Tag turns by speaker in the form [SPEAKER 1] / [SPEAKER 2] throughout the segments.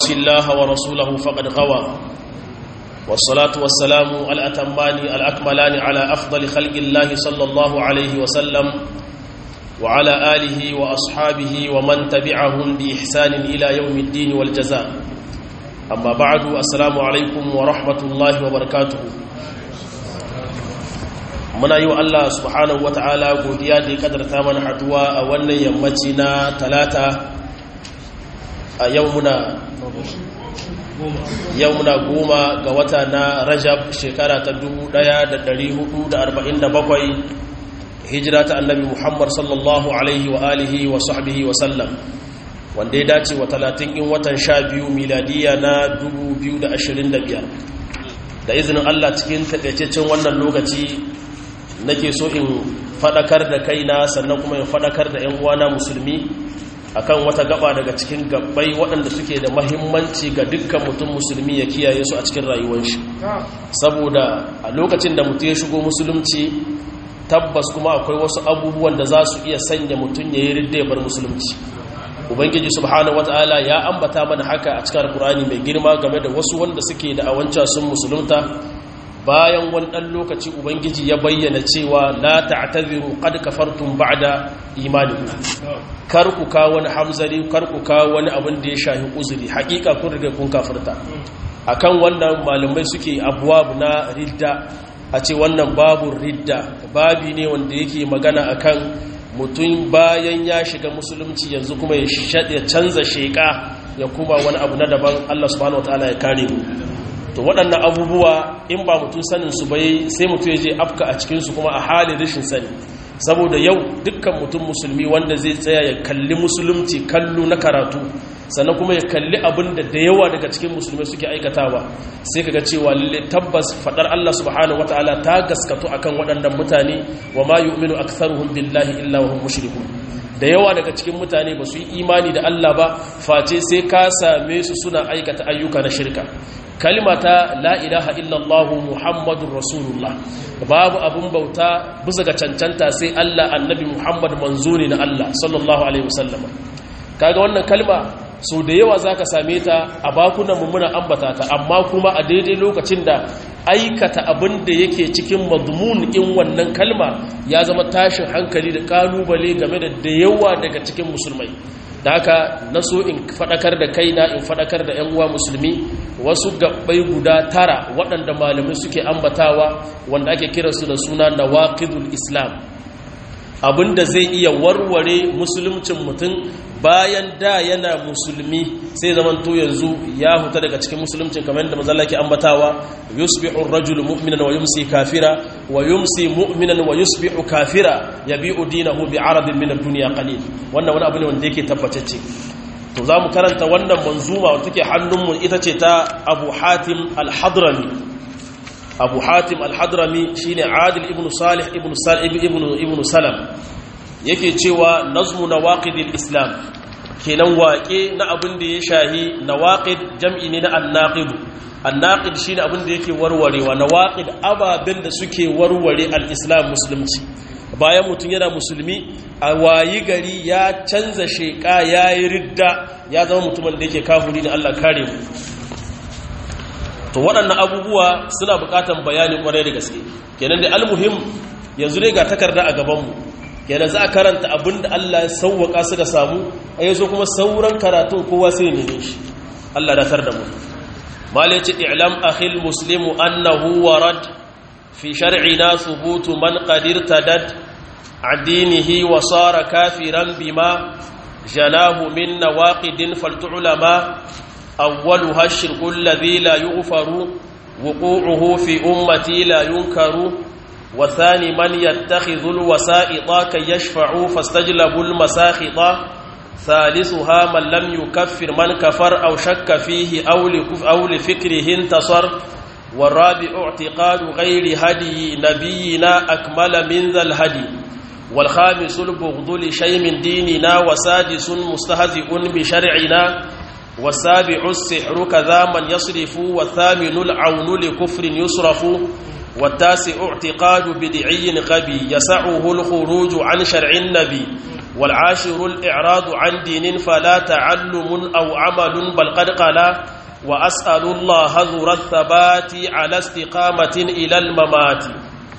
[SPEAKER 1] الله ورسوله فقد غوى والصلاة والسلام الأتمان الأكملان على أفضل خلق الله صلى الله عليه وسلم وعلى آله وأصحابه ومن تبعهم بإحسان إلى يوم الدين والجزاء أما بعد السلام عليكم ورحمة الله وبركاته muna yi wa Allah subhanahu wata'ala godiya da ya kadarta mana haduwa a wannan yammaci na talata a yau muna yau muna goma ga wata na rajab shekara ta 1447 hijira ta annabi muhammad sallallahu alaihi wa alihi wa sahbihi wa sallam wanda ya dace wa 30 in watan 12 miladiya na 2025 da izinin Allah cikin takaitaccen wannan lokaci nake so in fadakar da kaina sannan kuma in fadakar da 'yan uwana musulmi akan wata gaba daga cikin gabbai waɗanda suke da mahimmanci ga dukkan mutum musulmi ya kiyaye su a cikin rayuwar shi saboda a lokacin da mutum ya shigo musulunci tabbas kuma akwai wasu abubuwan da za su iya sanya mutum ya yi ridda ya bar musulunci ubangiji subhanahu wataala ya ambata mana haka a cikin alkur'ani mai girma game da wasu wanda suke da awanca sun musulunta bayan wani ɗan lokaci ubangiji ya bayyana cewa la ta'taziru qad kafartum ba'da imanikum kar ku ka wani hamzari kar ku ka wani abin da ya shahi uzuri hakika kun riga kun kafirta akan wannan malamai suke abwab na ridda a ce wannan babu ridda babi ne wanda yake magana akan mutum bayan ya shiga musulunci yanzu kuma ya canza sheka ya kuma wani abu na daban Allah subhanahu wataala ya kare mu to waɗannan abubuwa in ba mutum saninsu bai sai mutum ya je afka a cikinsu kuma a halin rashin sani saboda yau dukkan mutum musulmi wanda zai tsaya ya kalli musulunci kallo na karatu sannan kuma ya kalli abin da da yawa daga cikin musulmai suke aikatawa sai kaga cewa lalle tabbas fadar Allah subhanahu wataala ta gaskatu akan waɗannan mutane wa ma yu'minu aktharuhum billahi illa wa hum mushrikun da yawa daga cikin mutane ba su yi imani da Allah ba face sai ka same su suna aikata ayyuka na shirka kalimata la ilaha illallah muhammadun rasulullah babu abun bauta bisa ga cancanta sai Allah annabi muhammad manzo ne na Allah sallallahu alaihi wasallam kaga wannan kalma so da yawa zaka same ta a bakunan mu muna ambata ta amma kuma a daidai lokacin da aikata abin da yake cikin madmun in wannan kalma ya zama tashin hankali da kalubale game da da yawa daga cikin musulmai da haka na so in fadakar da kaina in fadakar da 'yan uwa musulmi wasu gabbai guda tara waɗanda malamai suke ambatawa wanda ake kiransu da suna nawaqidul islam abinda zai iya warware musuluncin mutum bayan da yana musulmi sai zaman to yanzu ya huta daga cikin musuluncin kamar yadda mazalla ke ambatawa yusbihu ar-rajulu mu'minan wa yumsi kafira wa yumsi mu'minan wa yusbihu kafira yabi'u dinahu bi'aradin min ad-dunya qalil wannan wani abu ne wanda yake tabbatacce to zamu karanta wannan manzuma wanda take hannunmu ita ce ta Abu Hatim al-Hadrami Abu Hatim al-Hadrami shine Adil ibn Salih ibn Salim ibn ibn Salam yake cewa nazmu nawaqidil islam kenan waƙe na abin da ya shahi nawaqid jam'i ne na annaqid annaqid shine abin da yake warwarewa nawaqid ababen da suke warware al-islam musulunci bayan mutum yana musulmi a wayi gari ya canza sheka yayi ridda ya zama mutumin da yake kafiri da Allah kare mu to waɗannan abubuwa suna buƙatar bayani ƙwarai da gaske kenan da almuhim yanzu ne ga takarda a gabanmu kenan za a karanta abin da Allah ya sauwaka suka samu a yanzu kuma sauran karatun kowa sai ne shi Allah datar da mu mala yace i'lam akhil muslimu annahu warad fi shar'ina thubutu man qad irtadad adinihi wa sara kafiran bima janahu min nawaqidin faltu'lama awwaluha ash-shirku alladhi la yughfaru wuqu'uhu fi ummati la yunkaru وثاني من يتخذ الوسائط كي يشفعوا فاستجلبوا المساخط ثالثها من لم يكفر من كفر أو شك فيه أو, أو لفكره انتصر والرابع اعتقاد غير هدي نبينا أكمل من ذا الهدي والخامس البغض لشيء من ديننا وسادس مستهزئ بشرعنا والسابع السحر كذا من يصرف والثامن العون لكفر يصرف والتاسع اعتقاد بدعي غبي يسعه الخروج عن شرع النبي wal ashirul i'radu an dinin fala ta'allumun aw amalun bal qad qala wa as'alu Allah hadhura thabati ala istiqamatin ila al mamati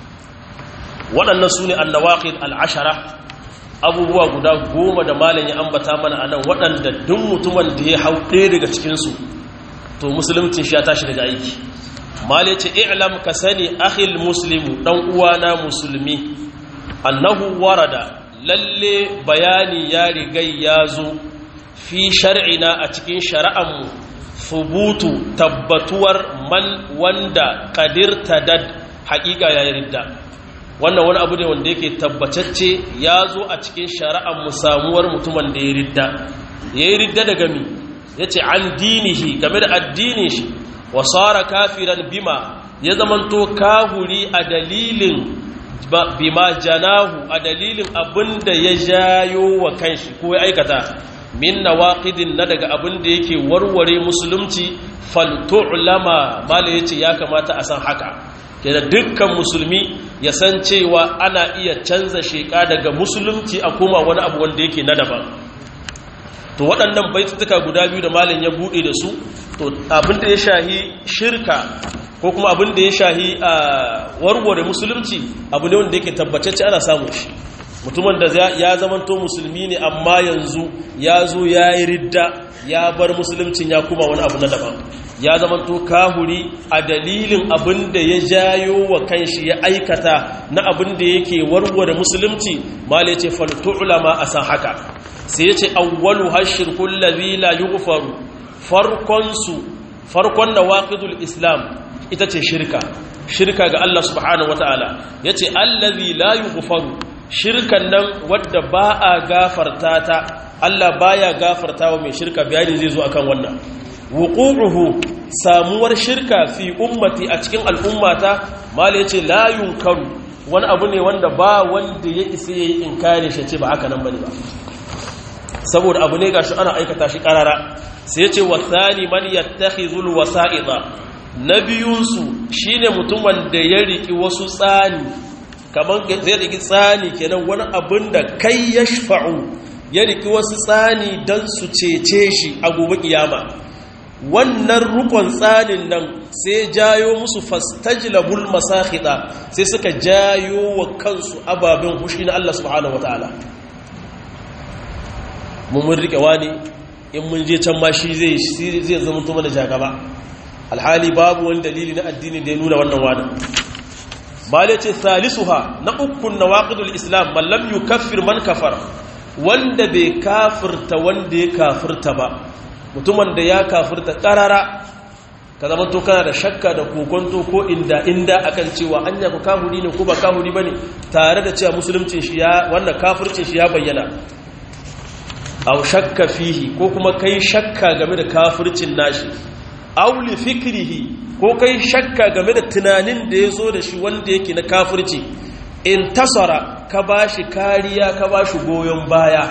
[SPEAKER 1] waɗannan sune an-nawaqid al-ashara abubuwa guda goma da malam ya ambata mana anan waɗanda duk mutumin da ya hau ɗaya daga cikinsu to musulmcin shi ya tashi daga aiki malai ce i'lam ka sani akhil muslimu dan uwana musulmi annahu warada lalle bayani ya rigai ya zo fi shar'ina a cikin shari'anmu fubutu tabbatuwar man wanda qadirta dad haƙiƙa ya ridda wannan wani abu ne wanda yake tabbatacce ya zo a cikin shari'anmu samuwar mutumin da ya ridda ya yi ridda daga mi ya ce an dinihi game da addinin shi wasara kafiran bima ya zamanto kahuri a dalilin bima janahu a dalilin abinda ya jayo wa kanshi ko ya aikata min nawaqidin na daga abinda yake warware musulunci faltu'lama mala yace ya kamata a san haka da dukkan musulmi ya san cewa ana iya canza sheka daga musulunci a koma wani abu wanda yake na daban to waɗannan baitutuka guda biyu da malin ya buɗe da su to abinda ya shahi shirka ko kuma abinda ya shahi a warware musulunci abu ne wanda yake tabbatacce ana samun shi mutumin da ya zamanto musulmi ne amma yanzu ya zo ya yi ridda ya bar musuluncin ya kuma wani abu na daban ya zamanto kahuri a dalilin abin da ya jayo wa kanshi ya aikata na abin da yake warware musulunci mala ya ce faltu'ulama a san haka sai ya ce awwalu hashirkun lazi la yughfaru farkonsu farkon nawaqidul islam ita ce shirka shirka ga Allah subhanahu wataala yace allazi la yughfaru shirkan nan wadda ba a gafarta ta Allah baya gafarta wa mai shirka bayani zai zo akan wannan wuqu'uhu samuwar shirka fi ummati a cikin al'ummata mala yace la yunkaru wani abu ne wanda ba wanda ya isa yayi inkari shi ce ba haka nan bane ba saboda abu ne gashi ana aikata shi karara sai yace wasani man yattakhizul wasa'ida nabiyunsu shine mutum wanda ya riki wasu tsani kamar zai riki tsani kenan wani abin da kai yashfa'u ya riki wasu tsani dan su cece shi a gobe kiyama wannan rukon tsanin nan sai jayo musu fastajlabul masakhida sai suka jayo wa kansu ababen hushi na Allah subhanahu wataala mun mun rike wani in mun je can ma shi zai zai zama to mana jagaba alhali babu wani dalili na addini da ya nuna wannan wani bale ce salisuha na ukun nawaqidul islam man lam yukaffir man kafara wanda bai kafirta wanda ya kafirta ba mutumin da ya kafirta karara ka zama to kana da shakka da kokonto ko inda inda akan cewa anya ku kafiri ne ko ba kafiri bane tare da cewa musuluncin shi ya wannan kafircin shi ya bayyana aw shakka fihi ko kuma kai shakka game da kafircin nashi aw li fikrihi ko kai shakka game da tunanin da ya zo da shi wanda yake na kafirci in tasara ka bashi kariya ka bashi goyon baya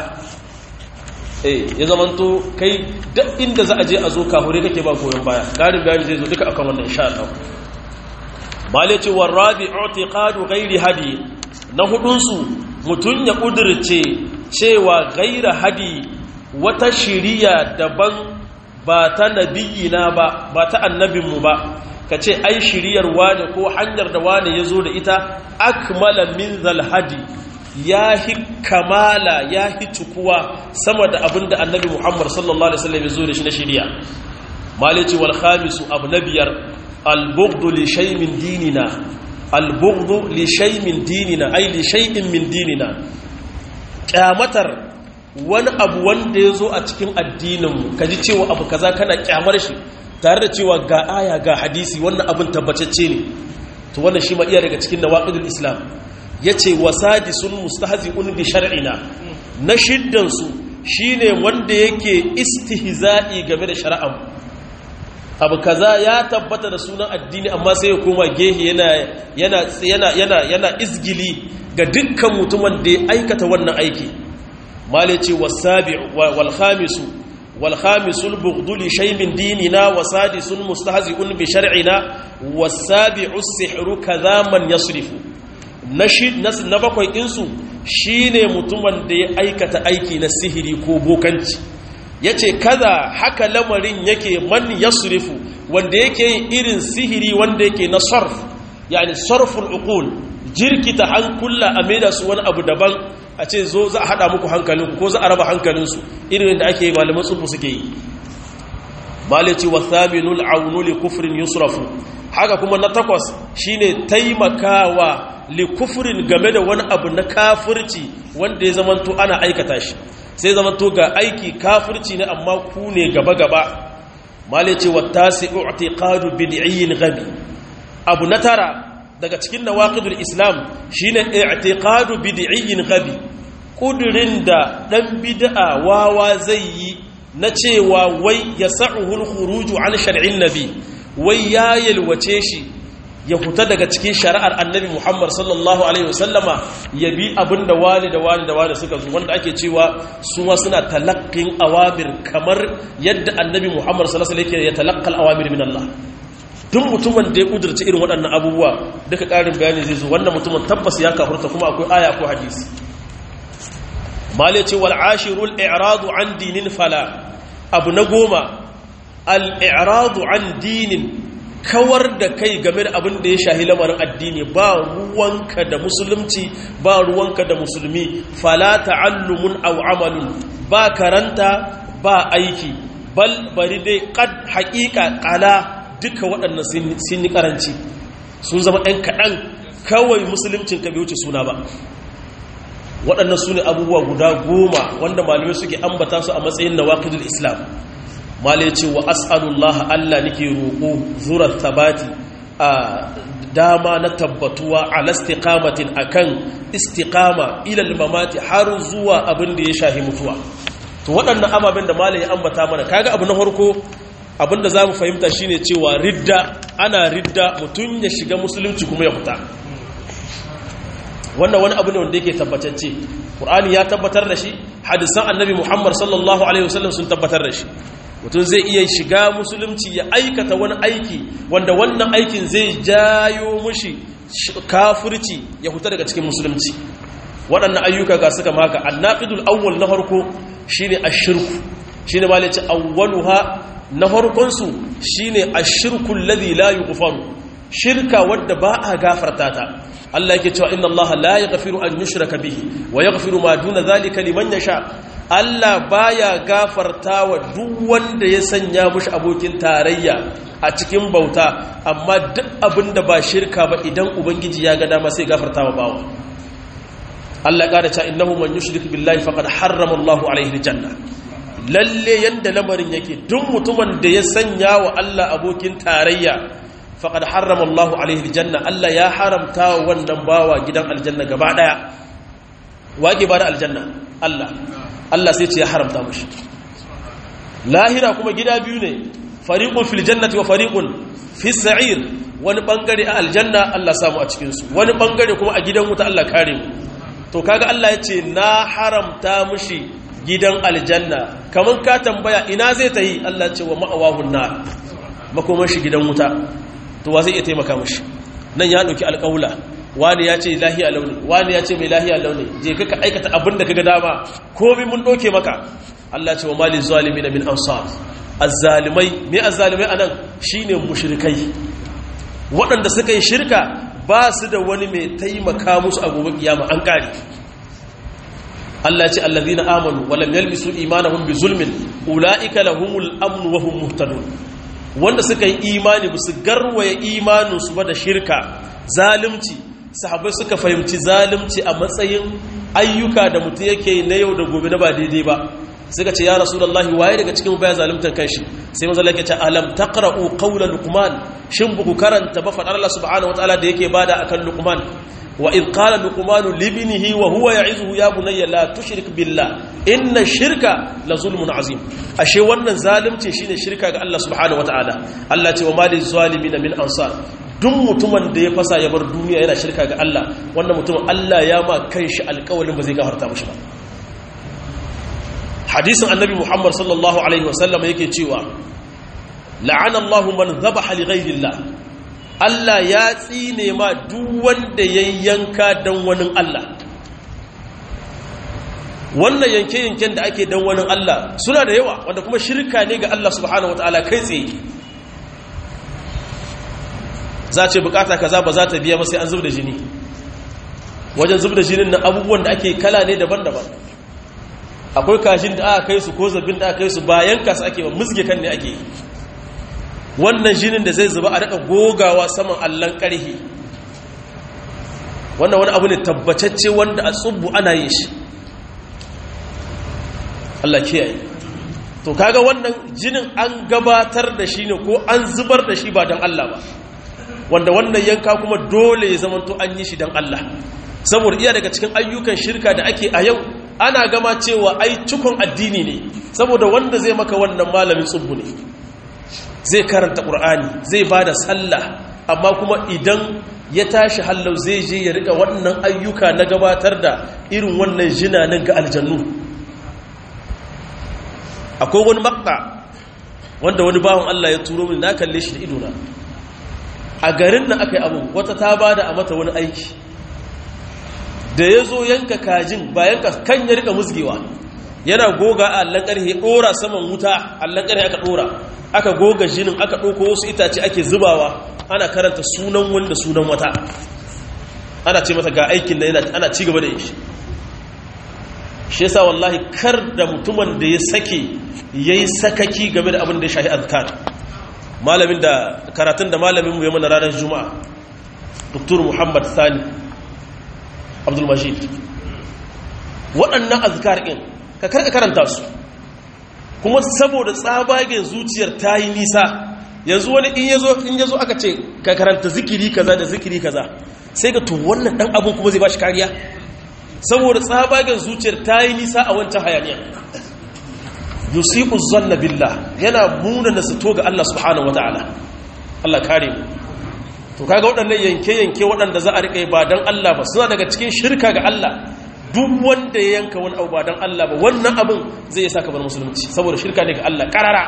[SPEAKER 1] eh ya zamanto kai duk inda za a je a zo kahure kake ba goyon baya garin bayani zai zo duka akan wannan insha Allah malaci warabi i'tiqadu ghairi hadi na hudun su mutun ya kudirce cewa gaira hadi wata shiriya daban ba ta nabiyina ba ba ta annabinmu ba ka ce ai shiriyar wane ko hanyar da wane ya zo da ita akmala min zalhadi ya hi kamala ya hi cikuwa sama da abin da annabi muhammad sallallahu alaihi wasallam ya zo da shi na shiriya malici wal khamisu abu na biyar albughdu li shay'in dinina albughdu li shay'in dinina ai li shay'in min dinina kyamatar wani abu wanda ya zo a cikin addininmu ka ji cewa abu kaza kana kyamar shi tare da cewa ga aya ga hadisi wannan abin tabbatacce ne to wannan shi ma iya daga cikin nawaqidul islam yace wasadisun mustahzi'un bi shar'ina na shiddan su shine wanda yake istihza'i game da shari'ar abu kaza ya tabbata da sunan addini amma sai ya koma gehe yana yana yana yana yana izgili ga dukkan mutumin da ya aikata wannan aiki malice wasabi'u wal khamisu wal khamisul bughdu li shay min dinina wasadisun mustahzi'un bi shar'ina wasabi'u as-sihru kadha man yasrifu na bakwai insu shine mutumin da ya aikata aiki na sihiri ko bokanci yace kaza haka lamarin yake man yasrifu wanda yake yin irin sihiri wanda yake na sarf yani sarful uqul jirkita hankula a maida su wani abu daban a ce zo za a hada muku hankalinku ko za a raba hankalinsu irin da ake malaman tsubu suke yi malici wa thaminul aunu li kufrin yusrafu haka kuma na takwas shine taimakawa li kufrin game da wani abu na kafirci wanda ya zamanto ana aikata shi sai zamanto ga aiki kafirci ne amma ku ne gaba gaba malici wa tasi'u i'tiqadu bid'iyyin ghabi abu na tara daga cikin nawaqidul islam shine i'tiqadu bid'iyyin ghabi kudirin da dan bid'a wawa zai yi na cewa wai yas'uhu al-khuruju an shar'in nabi wai ya yalwace shi ya huta daga cikin shari'ar annabi Muhammad sallallahu alaihi wasallama ya bi abinda wani da wani da wani suka zo wanda ake cewa su ma suna talaqqin awamir kamar yadda annabi Muhammad sallallahu alaihi wasallam yake ya talaqqal awamir min Allah duk mutumin da ya kudurci irin waɗannan abubuwa duka ƙarin bayani zai zo wannan mutumin tabbas ya kafurta kuma akwai aya ko hadisi malice wal ashirul i'radu an dinin fala abu na goma al i'radu an dinin kawar da kai game da abin da ya shahi lamarin addini ba ruwanka da musulunci ba ruwanka da musulmi fala ta'allumun aw amalun ba karanta ba aiki bal bari dai qad haqiqa qala duka waɗannan sun yi ƙaranci sun zama ɗan kaɗan kawai musuluncin ka bai wuce suna ba waɗannan su ne abubuwa guda goma wanda malamai suke ambata su a matsayin na waƙidul islam malai ce wa as'alullah allah nake roƙo zurar tabati a dama na tabbatuwa a lastiƙamatin a kan istiƙama ilal mamati har zuwa abin da ya shahi mutuwa to waɗannan ababen da malai ya ambata mana kaga abu na farko abinda za mu fahimta shine cewa ridda ana ridda mutum ya shiga musulunci kuma ya fita wannan wani abu ne wanda yake tabbatacce ƙur'ani ya tabbatar da shi hadisan annabi muhammad sallallahu alaihi wasallam sun tabbatar da shi mutum zai iya shiga musulunci ya aikata wani aiki wanda wannan aikin zai jayo mushi kafirci ya fita daga cikin musulunci waɗannan ayyuka ga suka maka annaqidul awwal na farko shine ashirku shine ma ce awwaluha na farkonsu shi ne a shirkun ladhi la yi shirka wadda ba a gafarta ta Allah yake cewa inna Allah la yaghfiru an yushraka bihi wa yaghfiru ma duna zalika liman yasha Allah baya gafarta wa duk wanda ya sanya mushi abokin tarayya a cikin bauta amma duk abinda ba shirka ba idan ubangiji ya ga dama sai gafarta wa bawa Allah ya cewa innahu man yushrik billahi faqad harrama Allahu alaihi aljanna lalle yanda lamarin yake duk mutumin da ya sanya wa Allah abokin tarayya faqad harrama Allahu alaihi aljanna Allah ya haramta wa wannan bawa gidan aljanna gaba daya wage ba da aljanna Allah Allah sai ce ya haramta mushi lahira kuma gida biyu ne fariqun fil jannati wa fariqun fis sa'ir wani bangare a aljanna Allah samu a cikin su wani bangare kuma a gidan wuta Allah kare mu to kaga Allah ya ce na haramta mushi gidan aljanna kamar ka tambaya ina zai ta yi Allah ce wa ma'awahun na makoman shi gidan wuta to wa zai iya taimaka mashi nan ya ɗauki alƙaula wani ya ce lahiya launi wani ya ce mai lahiya launi je ka aikata abin da kaga dama komai mun ɗauke maka Allah ce wa mali zalimi na min ansar azzalimai me azzalimai anan shine mushrikai waɗanda suka yi shirka ba su da wani mai taimaka musu a gobe kiyama an kare Allah ce allazina amanu wa lam yalbisu imanahum bi zulmin ulaika lahumul amn wa hum muhtadun wanda suka yi imani ba su garwaye imanin su ba da shirka zalunci sahabbai suka fahimci zalunci a matsayin ayyuka da mutum yake na yau da gobe na ba daidai ba suka ce ya rasulullahi waye daga cikin baya zaluntar kanshi sai manzo Allah ya ce alam taqra'u qawla luqman shin buku karanta ba fadar Allah subhanahu wataala da yake bada akan luqman wa id qala luqman libnihi wa huwa ya'izuhu ya bunayya la tushrik billah inna shirka la zulmun azim ashe wannan zalunci shine shirka ga Allah subhanahu wataala Allah ce wa ma lizalimin min ansar duk mutumin da ya fasa ya bar duniya yana shirka ga Allah wannan mutumin Allah ya ma kanshi alƙawarin ba zai gafarta mishi ba hadisin annabi muhammad sallallahu alaihi wasallam yake cewa la'ana allahu man dhabaha li ghayrillah Allah ya tsine ma duk wanda ya yanka don wani Allah wannan yanke-yanken da ake don wani Allah suna da yawa wanda kuma shirka ne ga Allah subhanahu wa ta'ala kai tsaye za ce bukata kaza ba za ta biya ba sai an zub da jini wajen zub da jinin na abubuwan da ake kala ne daban-daban akwai kashin da aka kai su ko zabin da aka kai su bayan kasu ake ba musge kan ne ake yi wannan jinin da zai zuba a daga gogawa saman allon karhi wannan wani abu ne tabbatacce wanda a tsubbu ana yin shi Allah kiyaye to kaga wannan jinin an gabatar da shi ne ko an zubar da shi ba don Allah ba wanda wannan yanka kuma dole ya zamanto an yi shi don Allah saboda iya daga cikin ayyukan shirka da ake a yau ana gama cewa ai cikon addini ne saboda wanda zai maka wannan malamin tsubbu ne zai karanta ƙur'ani zai ba da sallah amma kuma idan ya tashi hallau zai je ya rika wannan ayyuka na gabatar da irin wannan jinanin ga aljannu akwai wani makta wanda wani bawan Allah ya turo mini na kalle shi da idona a garin da aka yi abu wata ta ba da a mata wani aiki da ya zo yanka kajin ba yanka kan ya rika musgewa yana goga a allon ƙarhe ɗora saman wuta allon ƙarhe aka ɗora aka goga jinin aka ɗauko wasu itace ake zubawa ana karanta sunan wanda sunan wata ana ce mata ga aikin da ana ci gaba da yi shi yasa wallahi kar da mutumin da ya sake ya yi sakaki game da abin da ya shahi azkar malamin da karatun da malamin mu ya mana ranar juma'a dr muhammad sani abdulmajid waɗannan azkar ɗin ka karka karanta su kuma saboda tsabagen zuciyar ta yi nisa yanzu wani in yazo in yazo aka ce ka karanta zikiri kaza da zikiri kaza sai ga to wannan dan abun kuma zai bashi kariya saboda tsabagen zuciyar ta yi nisa a wancan hayaniya yusibu zanna billah yana muna nasato ga Allah subhanahu wataala Allah kare mu to kaga waɗannan yanke yanke waɗanda za a rike ba dan Allah ba suna daga cikin shirka ga Allah duk wanda ya yanka wani abu ba don Allah ba wannan abin zai saka bar musulunci saboda shirka ne ga Allah karara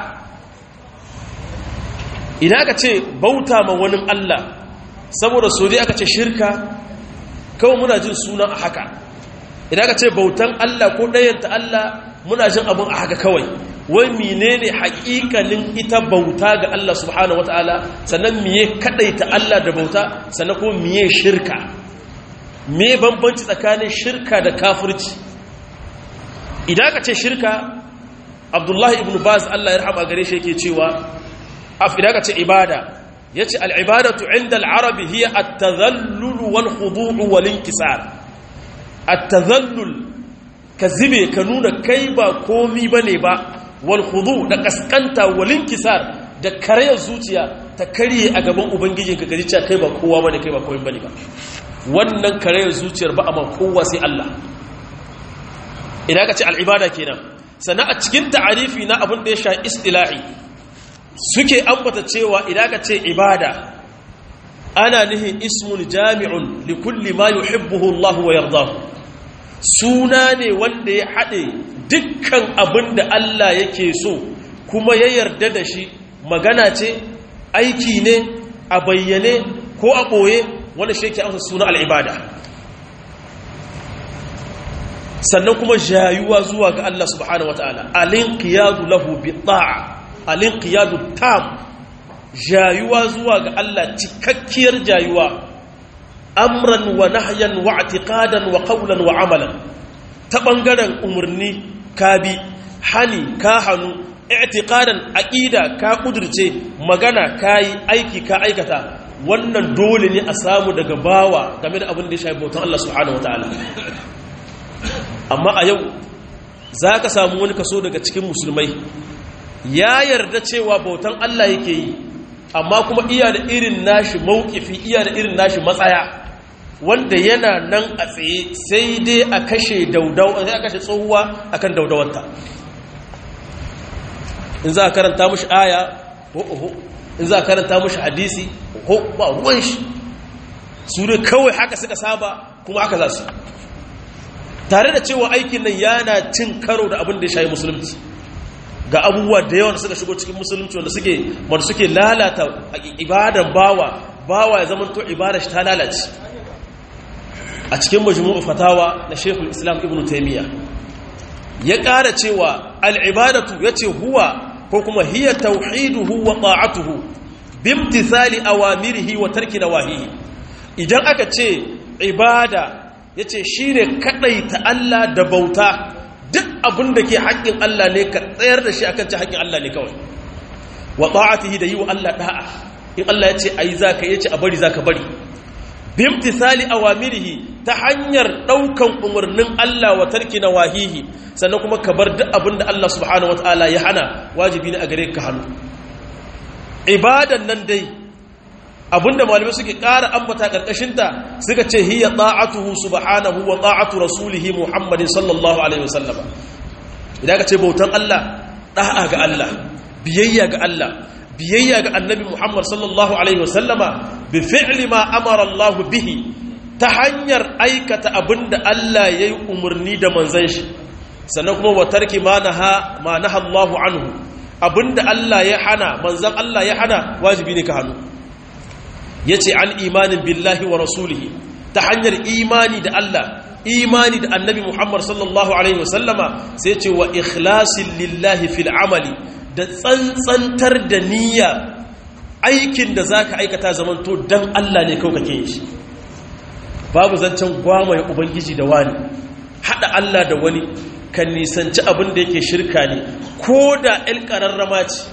[SPEAKER 1] idan aka ce bauta ma wani Allah saboda so dai aka ce shirka kawai muna jin sunan a haka idan aka ce bautan Allah ko ɗayanta Allah muna jin abin a haka kawai wai menene haƙiƙanin ita bauta ga Allah subhanahu wataala sannan miye kadaita Allah da bauta sannan kuma miye shirka me bambanci tsakanin shirka da kafirci idan ka ce shirka abdullahi ibn baz Allah ya rahama gare shi yake cewa idan ka ce ibada yace al-ibadatu inda al-arabi hiya at-tadhallul wal khudu' wal inkisar at-tadhallul ka zibe ka nuna kai ba komi bane ba wal khudu' da kaskanta wal inkisar da karayar zuciya ta karye a gaban ubangijinka gaji cewa kai ba kowa bane kai ba komai bane ba wannan karayar zuciyar ba a ma kowa sai Allah idan ka ce al'ibada kenan sannan a cikin ta'arifi na abin da ya sha istila'i suke ambata cewa idan ka ce ibada ana nihin ismun jami'un li kulli ma yuhibbuhu Allah wa yardahu suna ne wanda ya haɗe dukkan abin da Allah yake so kuma ya yarda da shi magana ce aiki ne a bayyane ko a ɓoye wanda shi yake amsa suna al'ibada sannan kuma jayuwa zuwa ga Allah subhanahu wata'ala alin qiyadu lahu bi ta'a alin qiyadu tam jayuwa zuwa ga Allah cikakkiyar jayuwa amran wa nahyan wa i'tiqadan wa qawlan wa amalan ta bangaren umurni ka bi hani ka hanu i'tiqadan aqida ka kudurce magana kai aiki ka aikata wannan dole ne a samu daga bawa game da abin da ya shafi bautan Allah subhanahu wataala amma a yau za ka samu wani kaso daga cikin musulmai ya yarda cewa bautan Allah yake yi amma kuma iya da irin nashi maukifi iya da irin nashi matsaya wanda yana nan a tsaye sai dai a kashe daudau sai a kashe tsohuwa akan daudawanta in za a karanta mushi aya oho in za a karanta mushi hadisi ko ba ruwan shi su ne kawai haka suka saba kuma haka za su tare da cewa aikin nan yana cin karo da abin da ya shayi musulunci ga abubuwa da yawan suka shigo cikin musulunci wanda suke wanda suke lalata ibadan bawa bawa ya zama to ibada shi ta lalace a cikin majmu'u fatawa na Sheikhul Islam Ibn Taymiyyah ya ƙara cewa al-ibadatu yace huwa ko kuma hiya tauhiduhu wa ta'atuhu bimtithali awamirihi wa tarki nawahihi idan aka ce ibada yace shine kadaita Allah da bauta duk abin da ke haƙƙin Allah ne ka tsayar da shi akan ci haƙƙin Allah ne kawai wa ta'atihi da yi wa Allah da'a in Allah ya ce ayi zaka yace a bari zaka bari bimtithali awamirihi ta hanyar daukan umarnin Allah wa tarki nawahihi sannan kuma ka bar duk abin da Allah subhanahu wataala ya hana wajibi ne a gare ka hannu ibadan nan dai abinda malamai suke ƙara ambata ƙarƙashinta suka ce hiya ta'atuhu subhanahu wa ta'atu rasulihi muhammadin sallallahu alaihi wasallam idan ka ce bautan Allah da'a ga Allah biyayya ga Allah biyayya ga annabi muhammad sallallahu alaihi wasallama bi fi'li ma amara Allah bihi ta hanyar aikata abinda Allah yayi umarni da manzon shi sannan kuma wa tarki ma naha ma naha Allah anhu abinda Allah ya hana manzon Allah ya hana wajibi ne ka hannu ya ce an imanin billahi wa rasulihi ta hanyar imani da Allah imani da annabi Muhammad sallallahu Alaihi wasallama sai ce wa ikhlasin lillahi fil amali da tsantsantar da niyya aikin da za ka aikata zamanto don Allah ne kawai kake shi babu zancen gwamaye ubangiji da wani haɗa Allah da wani kan nisanci abin da yake shirka ne ko da ‘yan ƙararrama ce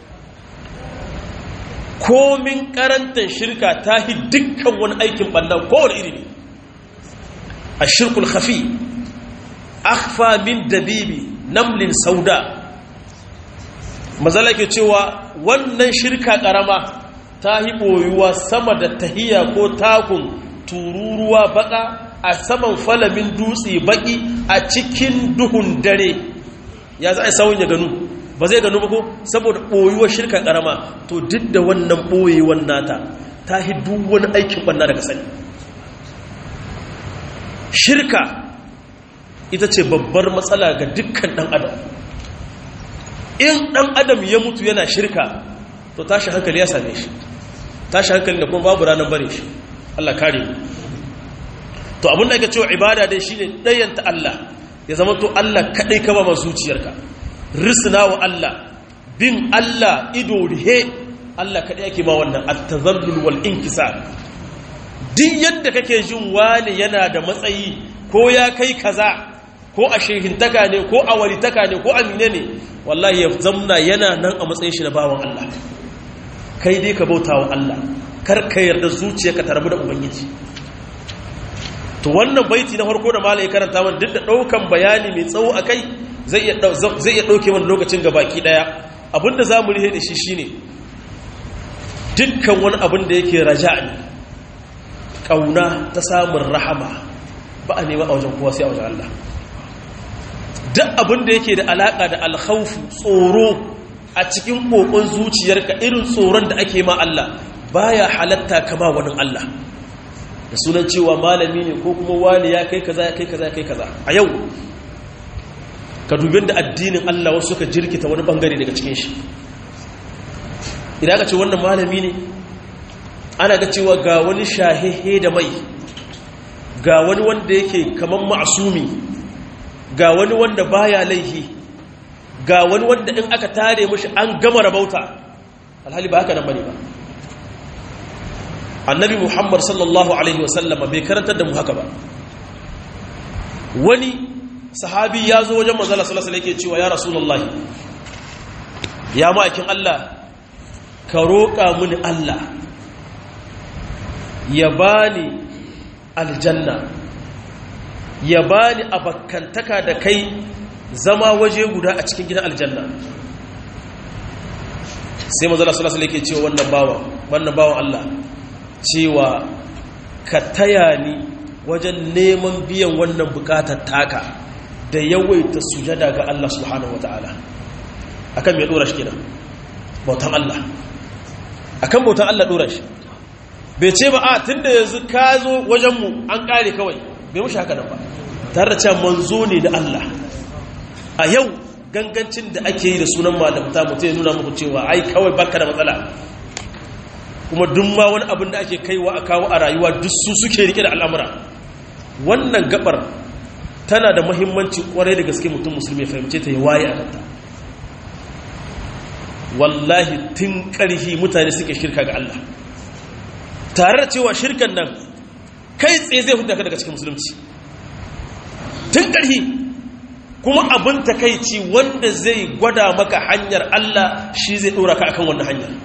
[SPEAKER 1] komin karantar shirka ta hi dukkan wani aikin ɓannan kowane iri ne a shirkul hafi akhfa min dabibi namlin sauda mazala ke cewa wannan shirka ƙarama ta hi ɓoyuwa sama da tahiya ko takun tururuwa baka a saman falamin dutse baki a cikin duhun dare ya za a sawun ya ganu ba zai gano ko saboda ɓoyuwar shirka ƙarama to duk da wannan ɓoyewar nata ta yi duk wani aikin ɓanna daga sani shirka ita ce babbar matsala ga dukkan ɗan adam in ɗan adam ya mutu yana shirka to tashi hankali ya same shi tashi hankali da kuma babu ranar bare shi Allah kare mu to abin da ake cewa ibada dai shine ɗayanta Allah ya zama to Allah kaɗai ka ba ma zuciyarka risna wa Allah bin Allah ido rihe Allah kaɗai ake ma wannan at-tazallul wal inkisar duk yadda kake jin wani yana da matsayi ko ya kai kaza ko a shehintaka ne ko a walitaka ne ko amine ne wallahi ya zamna yana nan a matsayin shi na bawan Allah kai dai ka bauta wa Allah kar ka yarda zuciyarka ta rabu da ubangiji to wannan baiti na farko da malai karanta man duk da daukan bayani mai tsawo akai zai iya zai iya dauke mana lokacin ga baki daya abinda zamu rihe da shi shine dukkan wani abin da yake raja'i kauna ta samun rahama ba a nema a wajen kowa sai a wajen Allah duk abin da yake da alaka da alkhawfu tsoro a cikin kokon zuciyarka irin tsoron da ake ma Allah baya halatta kama wani Allah da sunan cewa malami ne ko kuma wani ya kai kaza ya kai kaza ya kai kaza a yau ka dubin da addinin Allah wasu suka jirkita wani bangare daga cikin shi idan ka ce wannan malami ne ana ga cewa ga wani shahehe da mai ga wani wanda yake kaman ma'asumi ga wani wanda baya laihi ga wani wanda in aka tare mashi an gama rabauta alhali ba haka nan bane ba annabi muhammad sallallahu alaihi wasallama bai karantar da mu haka ba wani sahabi ya zo wajen manzala sallallahu alaihi yake cewa ya rasulullahi ya ma'aikin Allah ka roƙa mini Allah ya bani aljanna ya bani abakantaka da kai zama waje guda a cikin gidan aljanna sai manzala sallallahu alaihi yake cewa wannan bawan wannan bawan Allah cewa ka taya ni wajen neman biyan wannan bukatar taka da yawaita sujada ga Allah subhanahu wataala akan me dora shi kenan bautan Allah akan bautan Allah dora shi bai ce ba a tunda yanzu ka zo wajen mu an kare kawai bai mushi haka nan ba tare da cewa manzo ne da Allah a yau gangancin da ake yi da sunan malamta mutum ya nuna muku cewa ai kawai baka da matsala kuma duk ma wani abin da ake kaiwa a kawo a rayuwa duk su suke rike da al'amura wannan gabar tana da mahimmanci kwarai da gaske mutum musulmi ya fahimce ta ya waye a kanta wallahi tun ƙarfi mutane suke shirka ga Allah tare da cewa shirkan nan kai tsaye zai huta ka daga cikin musulunci tun ƙarfi kuma abin takaici wanda zai gwada maka hanyar Allah shi zai ɗora ka akan wannan hanyar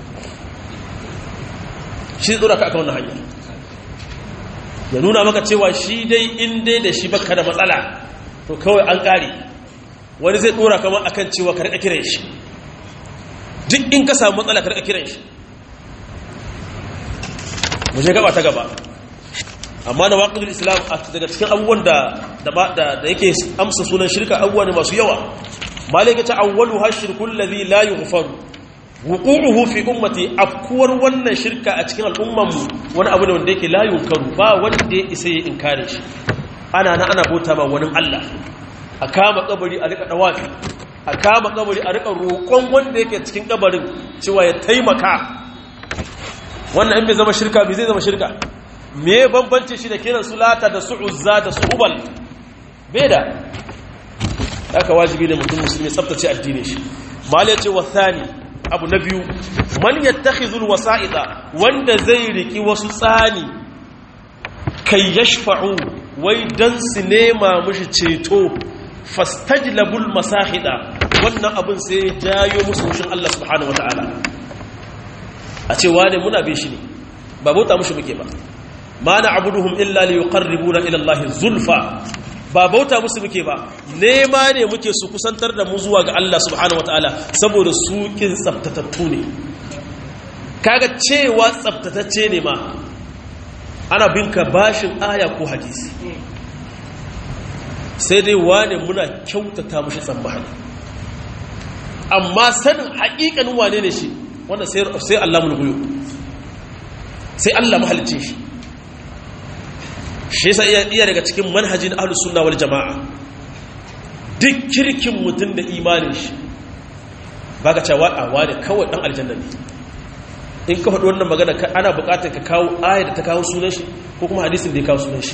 [SPEAKER 1] shi zai ɗora ka akan wannan hanyar ya nuna maka cewa shi dai in dai da shi baka da matsala to kawai an ƙare wani zai ɗora kama akan cewa ka riƙa kiran shi duk in ka samu matsala ka riƙa kiran shi mu je gaba ta gaba amma na waƙidul islam daga cikin abubuwan da yake amsa sunan shirka abubuwa ne masu yawa malaka ta awwalu hashirkul ladhi la yughfaru wuqu'uhu fi ummati afkuwar wannan shirka a cikin al'umman mu wani abu ne wanda yake la yunkaru ba wanda ya isa ya inkare shi ana na ana bauta ma wani Allah a kama kabari a rika dawafi a kama kabari a rika roƙon wanda yake cikin kabarin cewa ya taimaka wannan in bai zama shirka bai zai zama shirka me bambance shi da kiran sulata da su'uzza da su'ubal bai da haka wajibi ne mutum musulmi tsaftace addinin shi mal yace wa thani abu na biyu man yattakhizul wasa'ida wanda zai riki wasu tsani kai yashfa'u wai dan su nema mushi ceto fastajlabul masahida wannan abin sai jayo musu mushin Allah subhanahu wataala a ce wane muna bin shi ne ba bauta mushi muke ba ma na abuduhum illa li yuqarribuna ila Allah zulfa ba bauta musu muke ba nema ne muke su kusantar da mu zuwa ga Allah subhanahu wataala saboda su kin tsaftatattu ne kaga cewa tsaftatacce ne ma ana binka bashin aya ko hadisi sai dai wane muna kyautata mushi tsammani amma sanin haƙiƙanin wane ne shi wanda sai Allah mulkuyo sai Allah mahalicin shi shi yasa iya daga cikin manhajin ahlus sunna wal jamaa duk kirkin mutum da imanin shi baka cewa a wani kawai dan aljanna ne in ka faɗi wannan magana ana buƙatar ka kawo ayar da ta kawo sunan shi ko kuma hadisin da ya kawo sunan shi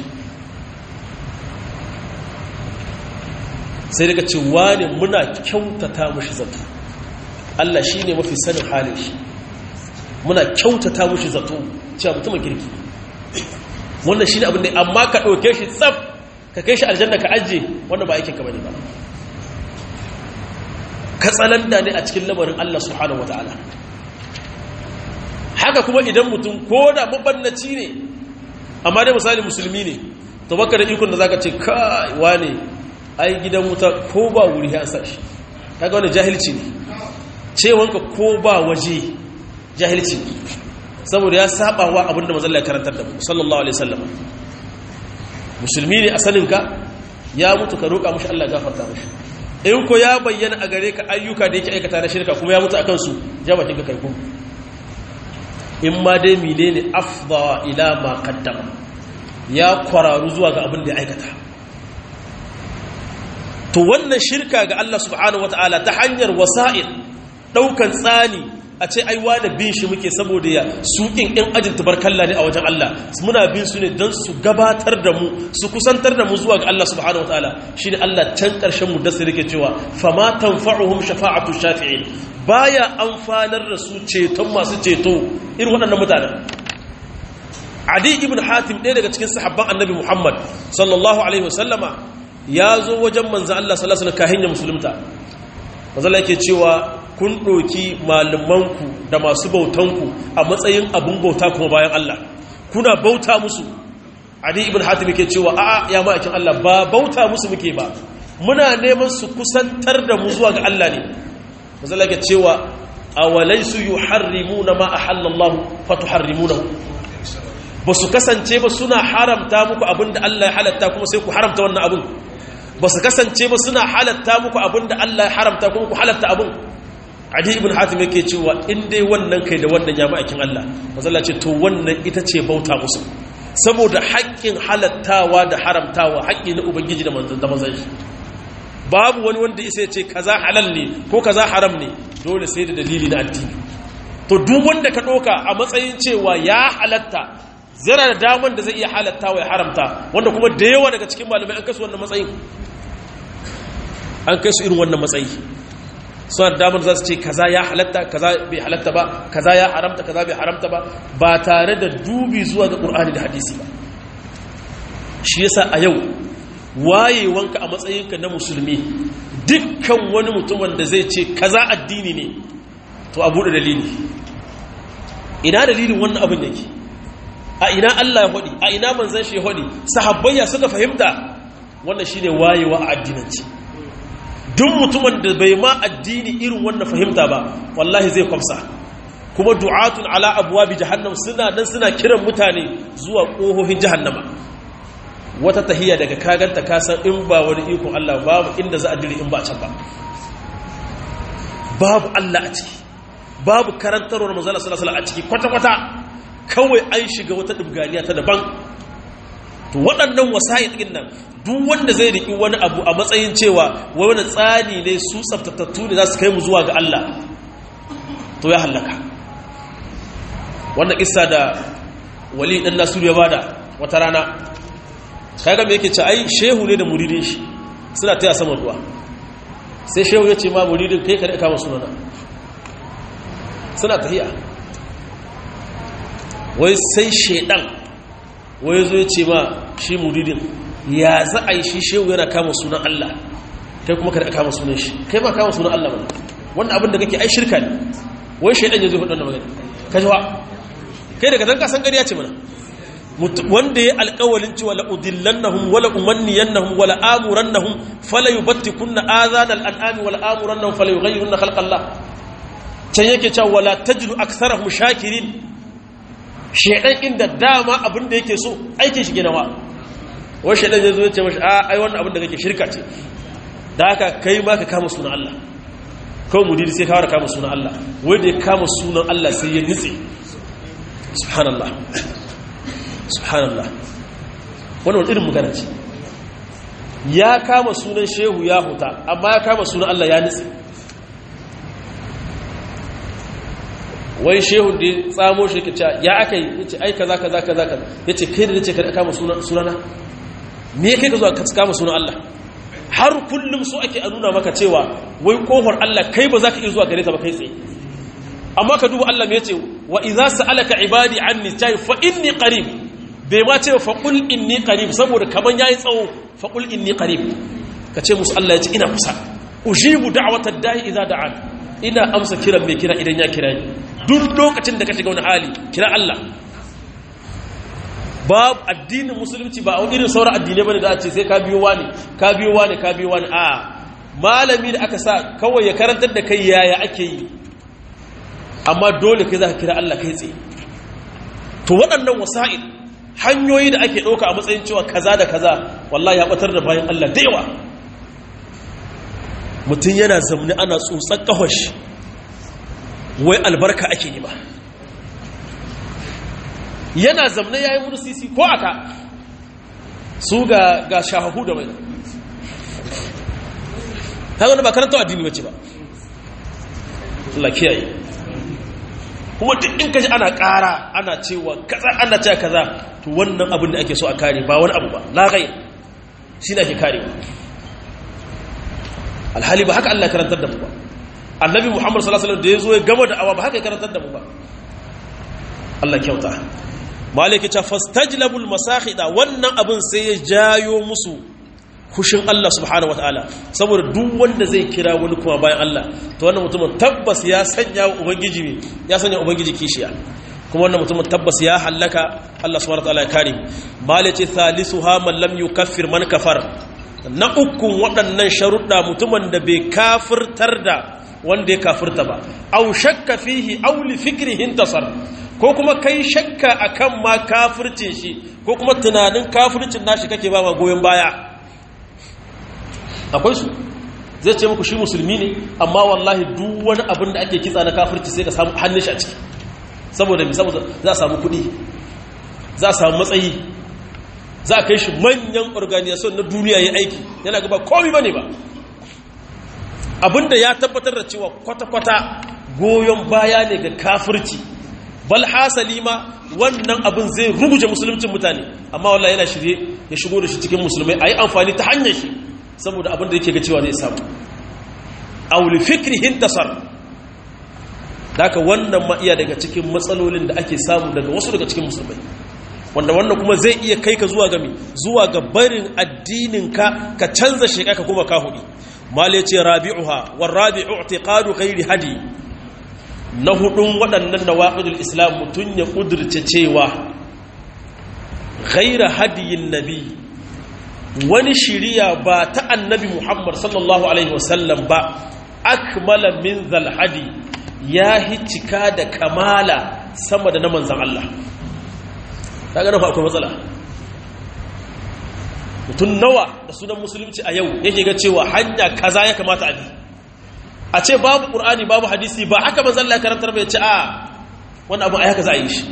[SPEAKER 1] sai daga ce wani muna kyautata mushi zato Allah shi ne mafi sanin halin shi muna kyautata mushi zato cewa mutumin kirki wannan shi ne abin da amma ka ɗauke shi tsaf ka kai shi aljanna ka ajiye wanda ba aikinka bane ba ka tsananta ne a cikin lamarin Allah subhanahu wata'ala haka kuma idan mutum ko da mabannaci ne amma dai misali musulmi ne to baka da ikon da zaka ce kai wane ai gidan wuta ko ba wuri ya sa shi kaga wannan jahilci ne cewanka ko ba waje jahilci ne saboda ya saba wa abinda mazalla ya karantar da mu sallallahu alaihi wasallam musulmi ne a saninka ya mutu ka roƙa mushi Allah gafarta mushi in ko ya bayyana a gare ka ayyuka da yake aikata na shirka kuma ya mutu akan su ja bakin ka kai ku in ma dai menene afdha ila ma qaddama ya kwararu zuwa ga abin da ya aikata to wannan shirka ga Allah subhanahu wataala ta hanyar wasa'il daukan tsani a ce ai wani bin shi muke saboda ya sukin ɗin ajin tubarkalla ne a wajen Allah muna bin su ne don su gabatar da mu su kusantar da mu zuwa ga Allah subhanahu wa ta'ala shi ne Allah can ƙarshen mu dasa rike cewa fama tanfa'uhum shafa'atu shafi'in baya amfanar da su ceton masu ceto irin waɗannan mutanen Adi ibn Hatim ɗaya daga cikin sahabban Annabi Muhammad sallallahu alaihi wasallama ya zo wajen manzo Allah sallallahu alaihi wasallam kahin ya musulunta manzo Allah yake cewa kun ɗoki malamanku da masu bautanku a matsayin abin bauta kuma bayan Allah kuna bauta musu adi ibn hatim yake cewa a'a ya ma'aikin Allah ba bauta musu muke ba muna neman su kusantar da mu zuwa ga Allah ne mazalla yake cewa awalaysu yuharrimuna ma ahallallahu fatuharrimunahu ba su kasance ba suna haramta muku abinda Allah ya halatta kuma sai ku haramta wannan abin ba su kasance ba suna halatta muku abinda Allah ya haramta kuma ku halatta abin adi ibn hatim yake cewa in dai wannan kai da wannan ya ma'aikin Allah mazalla ce to wannan ita ce bauta musu saboda haƙƙin halattawa da haramtawa haƙƙi na ubangiji da manzon da manzon shi babu wani wanda isa ya ce kaza halal ne ko kaza haram ne dole sai da dalili na addini to to duk wanda ka ɗauka a matsayin cewa ya halatta zira da daman da zai iya halatta wa ya haramta wanda kuma da yawa daga cikin malamai an kasu wannan matsayin an kai su irin wannan matsayi suna da damar za su ce kaza ya halatta kaza bai halatta ba kaza ya haramta kaza bai haramta ba ba tare da dubi zuwa ga ƙur'ani da hadisi ba shi yasa a yau wayewanka a matsayinka na musulmi dukkan wani mutumin da zai ce kaza addini ne to a buɗe dalili ina dalilin wannan abin yake a ina Allah ya hodi a ina manzon shi ya hodi sahabbayya suka fahimta wannan shine wayewa a addinanci duk mutumin da bai ma addini irin wannan fahimta ba wallahi zai kwamsa kuma du'atun ala abwabi jahannam suna nan suna kiran mutane zuwa kohohin jahannama wata tahiyya daga kaganta kasan in ba wani ikon Allah babu inda za a dire in ba can ba babu Allah a ciki babu karantarwar manzala sallallahu alaihi a ciki kwata-kwata kawai an shiga wata dubganiya ta daban to waɗannan wasa'i ɗin nan duk wanda zai riƙi wani abu a matsayin cewa wani tsani ne su tsaftatattu ne za su kai mu zuwa ga Allah to ya hallaka wannan kissa da wali ɗan nasiru ya bada wata rana kaga me yake ce ai shehu ne da muridin shi suna taya saman ruwa sai shehu ya ce ma muridin kai ka da kama sunana suna tahiya wai sai shaidan wai zo ya ce ma shi muridin ya za a yi shi shehu yana kama sunan Allah kai kuma kada kama sunan shi kai ma kama sunan Allah mana wannan abin da kake ai shirka ne wai shaidan ya zo hudu da magana ka ji wa kai daga zan kasan gariya ce mana wanda ya alƙawalin cewa la udillannahum wala umanniyannahum wala amurannahum fala yubattikunna adhanal an'ami wala amurannahum fala yughayyirunna khalqallah can yake cewa wala tajidu aktsarahum shakirin shaidan inda dama abin da yake so aikin shi ginawa wani shaidan ya zo ya ce mashi a ai wannan abin da kake shirka ce da haka kai ma ka kama sunan Allah kawai mudiri sai kawar kama sunan Allah wanda ya kama sunan Allah sai ya nitse subhanallah subhanallah wani wani irin magana ce ya kama sunan shehu ya huta amma ya kama sunan Allah ya nitse wai shehun da ya tsamo shi kace ya aka yi yace ai kaza kaza kaza kaza yace kai da nace ka kama sunan sunana me kai ka zo ka kama sunan Allah har kullum so ake a nuna maka cewa wai kofar Allah kai ba za ka iya zuwa gare ta ba kai tsaye amma ka duba Allah me yace wa idza sa'alaka ibadi anni tay fa inni qarib bai ma ce fa qul inni qarib saboda kaman yayi tsawo fa qul inni qarib ka ce musu Allah yace ina kusa ujibu da'watad da'i idza da'an ina amsa kiran mai kira idan ya kira ni duk lokacin da ka shiga wani hali kira Allah babu addinin musulunci ba a irin sauran addinai bane da a ce sai ka biyo wani ka biyo wani ka biyo wani a malami da aka sa kawai ya karantar da kai yaya ake yi amma dole kai za ka kira Allah kai tsaye to waɗannan wasa'il hanyoyi da ake ɗauka a matsayin cewa kaza da kaza wallahi ya ɓatar da bayan Allah da yawa mutum yana zamani ana tsotsar ƙahoshi wai albarka ake nema yana zamne ya yi wani sisi ko aka su ga, ga shahahu da mai ta wani ba karanta addini wace ba Allah kiyaye kuma duk in kaji ana ƙara ana cewa kaza ana cewa kaza to wannan abin da ake so a kare ba wani abu ba lagai shi ne ake karewa alhali ba haka Allah karantar da mu ba annabi muhammad sallallahu alaihi wasallam da ya zo ya gama da awa ba haka ya karantar da mu ba Allah kyauta maliki ta fastajlabul masahida wannan abin sai ya jayo musu kushin Allah subhanahu wataala saboda duk wanda zai kira wani kuma bayan Allah to wannan mutumin tabbas ya sanya wa ubangiji ne ya sanya ubangiji kishiya kuma wannan mutumin tabbas ya hallaka Allah subhanahu wataala ya kare maliki thalithuha man lam yukaffir man kafar na ukun waɗannan sharuɗa mutumin da bai kafirtar da wanda ya kafirta ba au shakka fihi au li fikrihi tasar ko kuma kai shakka akan ma kafircin shi ko kuma tunanin kafircin nashi kake ba ma goyon baya akwai su zai ce muku shi musulmi ne amma wallahi duk wani abin da ake kitsa na kafirci sai ka samu hannun shi a ciki saboda mi saboda za a samu kuɗi za a samu matsayi za a kai shi manyan organization na duniya ya aiki yana gaba komi bane ba abinda ya tabbatar da cewa kwata-kwata goyon baya ne ga kafirci bal hasali ma wannan abin zai rubuje musuluncin mutane amma wallahi yana shirye ya shigo da shi cikin musulmai a yi amfani ta hanyar shi saboda abin da yake ga cewa zai samu auli fikrihin tasar daga wannan ma iya daga cikin matsalolin da ake samu daga wasu daga cikin musulmai wanda wannan kuma zai iya kai ka zuwa gami zuwa ga barin addininka ka canza sheka ka kuma ka hudu mala ce rabi'uha wa rabi'u i'tiqadu ghairi hadi na hudun waɗannan nawaqidul islam mutun ya kudurce cewa ghaira hadiyin nabi wani shiriya ba ta annabi muhammad sallallahu alaihi wasallam ba akmala min zal hadi ya cika da kamala sama da na manzan Allah ta gane fa akwai matsala mutum nawa da sunan musulunci a yau yake ga cewa hanya kaza ya kamata a bi a ce babu ƙur'ani babu hadisi ba haka manzan Allah karantar bai ce a wani abu a haka za a yi shi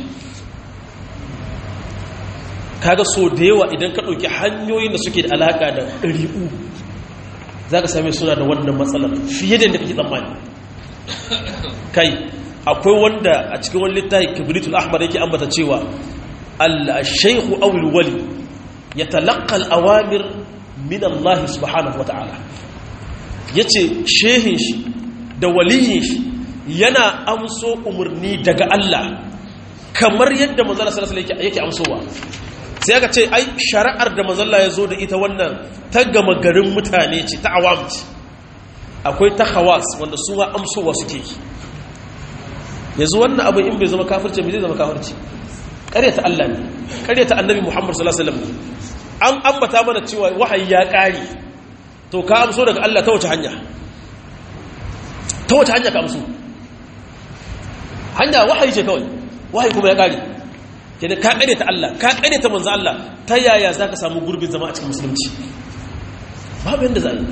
[SPEAKER 1] kaga so da yawa idan ka ɗauki hanyoyin da suke da alaƙa da ɗari'u za ka same suna da wannan matsalar fiye da yadda kake tsammani kai akwai wanda a cikin wani littafi kibritul ahmar yake ambata cewa al-shaykhu aw al-wali yatalaqqa al-awamir min Allah subhanahu wa ta'ala yace shehin shi da waliyin shi yana amso umarni daga Allah kamar yadda manzo sallallahu alaihi wasallam yake amsowa sai aka ce ai shari'ar da manzo ya zo da ita wannan ta gama garin mutane ce ta awam ce akwai ta hawas wanda su ma amsowa suke yi yanzu wannan abu in bai zama kafirce bai zai zama kafirce ƙaryata Allah ne ƙaryata annabi Muhammad sallallahu alaihi wasallam an ambata mana cewa wahayi ya ƙare to ka amso daga Allah ta wace hanya ta wace hanya ka amso hanya wahayi ce kawai wahayi kuma ya ƙare kenan ka ƙaryata Allah ka ƙaryata manzo Allah ta yaya zaka samu gurbin zama a cikin musulunci babu yanda za a yi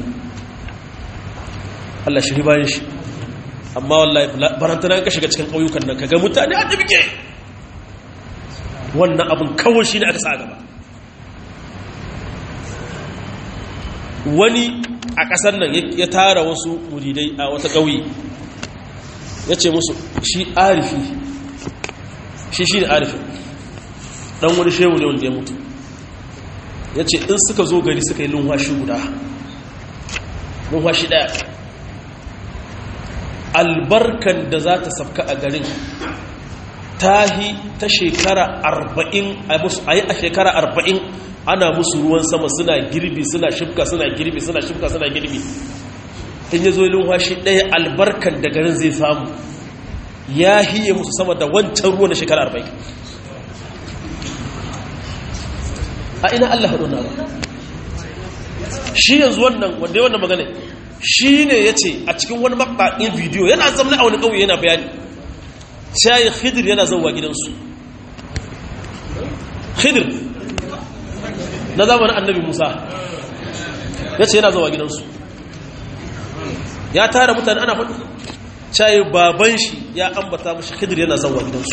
[SPEAKER 1] Allah shiri bayan shi amma wallahi barantana ka shiga cikin ƙauyukan nan kaga mutane a dubike wannan abin kawai shi ne aka sa gaba wani a ƙasar nan ya tara wasu muridai a wata ƙauye ya ce musu shi arifi shi shi ne arifi ɗan wani shehu ne wanda ya mutu ya ce in suka zo gari suka yi lunwashi guda lunwashi ɗaya albarkan da za ta safka a garin tahi ta shekara arba'in a yi a shekara arba'in ana musu ruwan sama suna girbi suna shifka suna girbi suna shifka suna girbi in ya zo yi lunwashi ɗaya albarkan da garin zai samu ya hiye musu sama da wancan ruwa na shekara arba'in a ina allah haɗu na ba shi yanzu wannan wanda ya wannan magana shi ne ya ce a cikin wani makaɗin bidiyo yana zamna a wani ƙauye yana bayani shayi khidir yana zauwa gidansu khidir na zamanin annabi musa ya ce yana zauwa gidansu ya tara mutane ana faɗi shayi baban shi ya ambata mashi khidir yana zauwa gidansu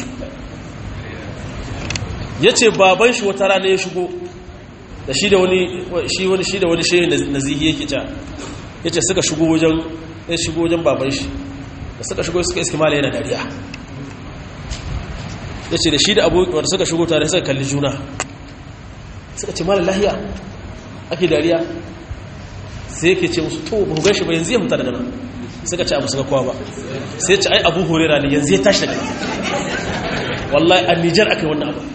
[SPEAKER 1] ya ce baban shi wata rana ya shigo da shi da wani shi wani shi da wani shehi nazihi yake ja ya ce suka shigo wajen ya shigo wajen baban shi da suka shigo suka iski mala yana dariya ya ce da shi da abubuwan da suka shigo tare suka kalli juna suka ce mala lahiya ake dariya sai yake ce musu to ba gan shi ba yanzu ya mutu daga nan suka ce abu suka kowa ba sai ce ai abu horera ne yanzu ya tashi daga wallahi a nijar aka yi wannan abu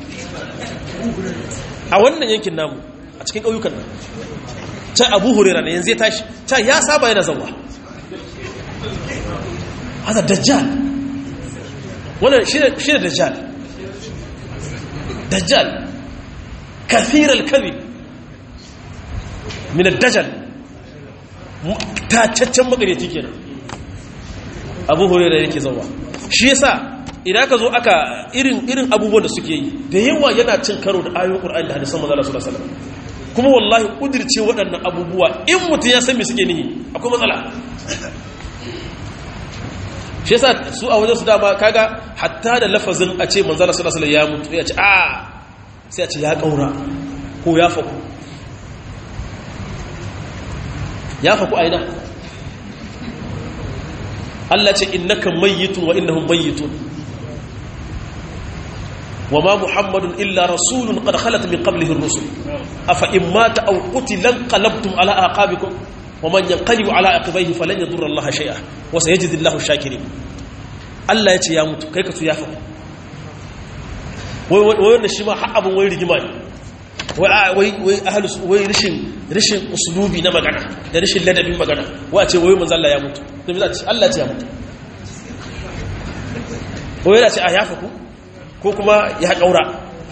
[SPEAKER 1] a wannan yankin namu a cikin ƙauyukan nan can abu hurera ne yanzu ya tashi can ya saba yana zauwa hada dajjal wannan shi ne dajjal dajjal kathiral kazi min dajjal tacaccen magareci kenan abu hurera yake zauwa shi yasa idan ka zo aka irin irin abubuwan da suke yi da yawa yana cin karo da ayoyin Qur'ani da hadisan manzo sallallahu alaihi wasallam kuma wallahi kudirce waɗannan abubuwa in mutum ya san me suke nihi akwai matsala shi yasa su a wajen su dama kaga hatta da lafazin a ce manzo sallallahu alaihi wasallam ya mutu ya ce a sai a ce ya kaura ko ya faku ya faku aina Allah ce innaka mayyitun wa innahum mayyitun وما محمد إلا رسول قد خلت من قبله الرسل أفإن مات أو قتل انقلبتم على أعقابكم ومن ينقلب على عقبيه فلن يضر الله شيئا وسيجزي الله الشاكرين Allah ya ce ya mutu kai ka su ya fa wai wanda shi ma har abin wai rigima ne wai wai ahlus wai rishin rishin uslubi na magana da rishin ladabin magana wai a ce wai manzo Allah ya mutu to me ce Allah ya ce ya mutu wai ya ce a yafa ku ko kuma ya ƙaura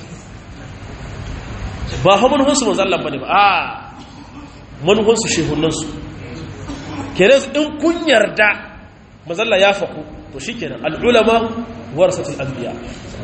[SPEAKER 1] ba ha manuhansu manzallan ba ne ba a manuhansu shehunansu kenan in kun yarda manzalla ya faku to shi kenan al'ulama warasatul anbiya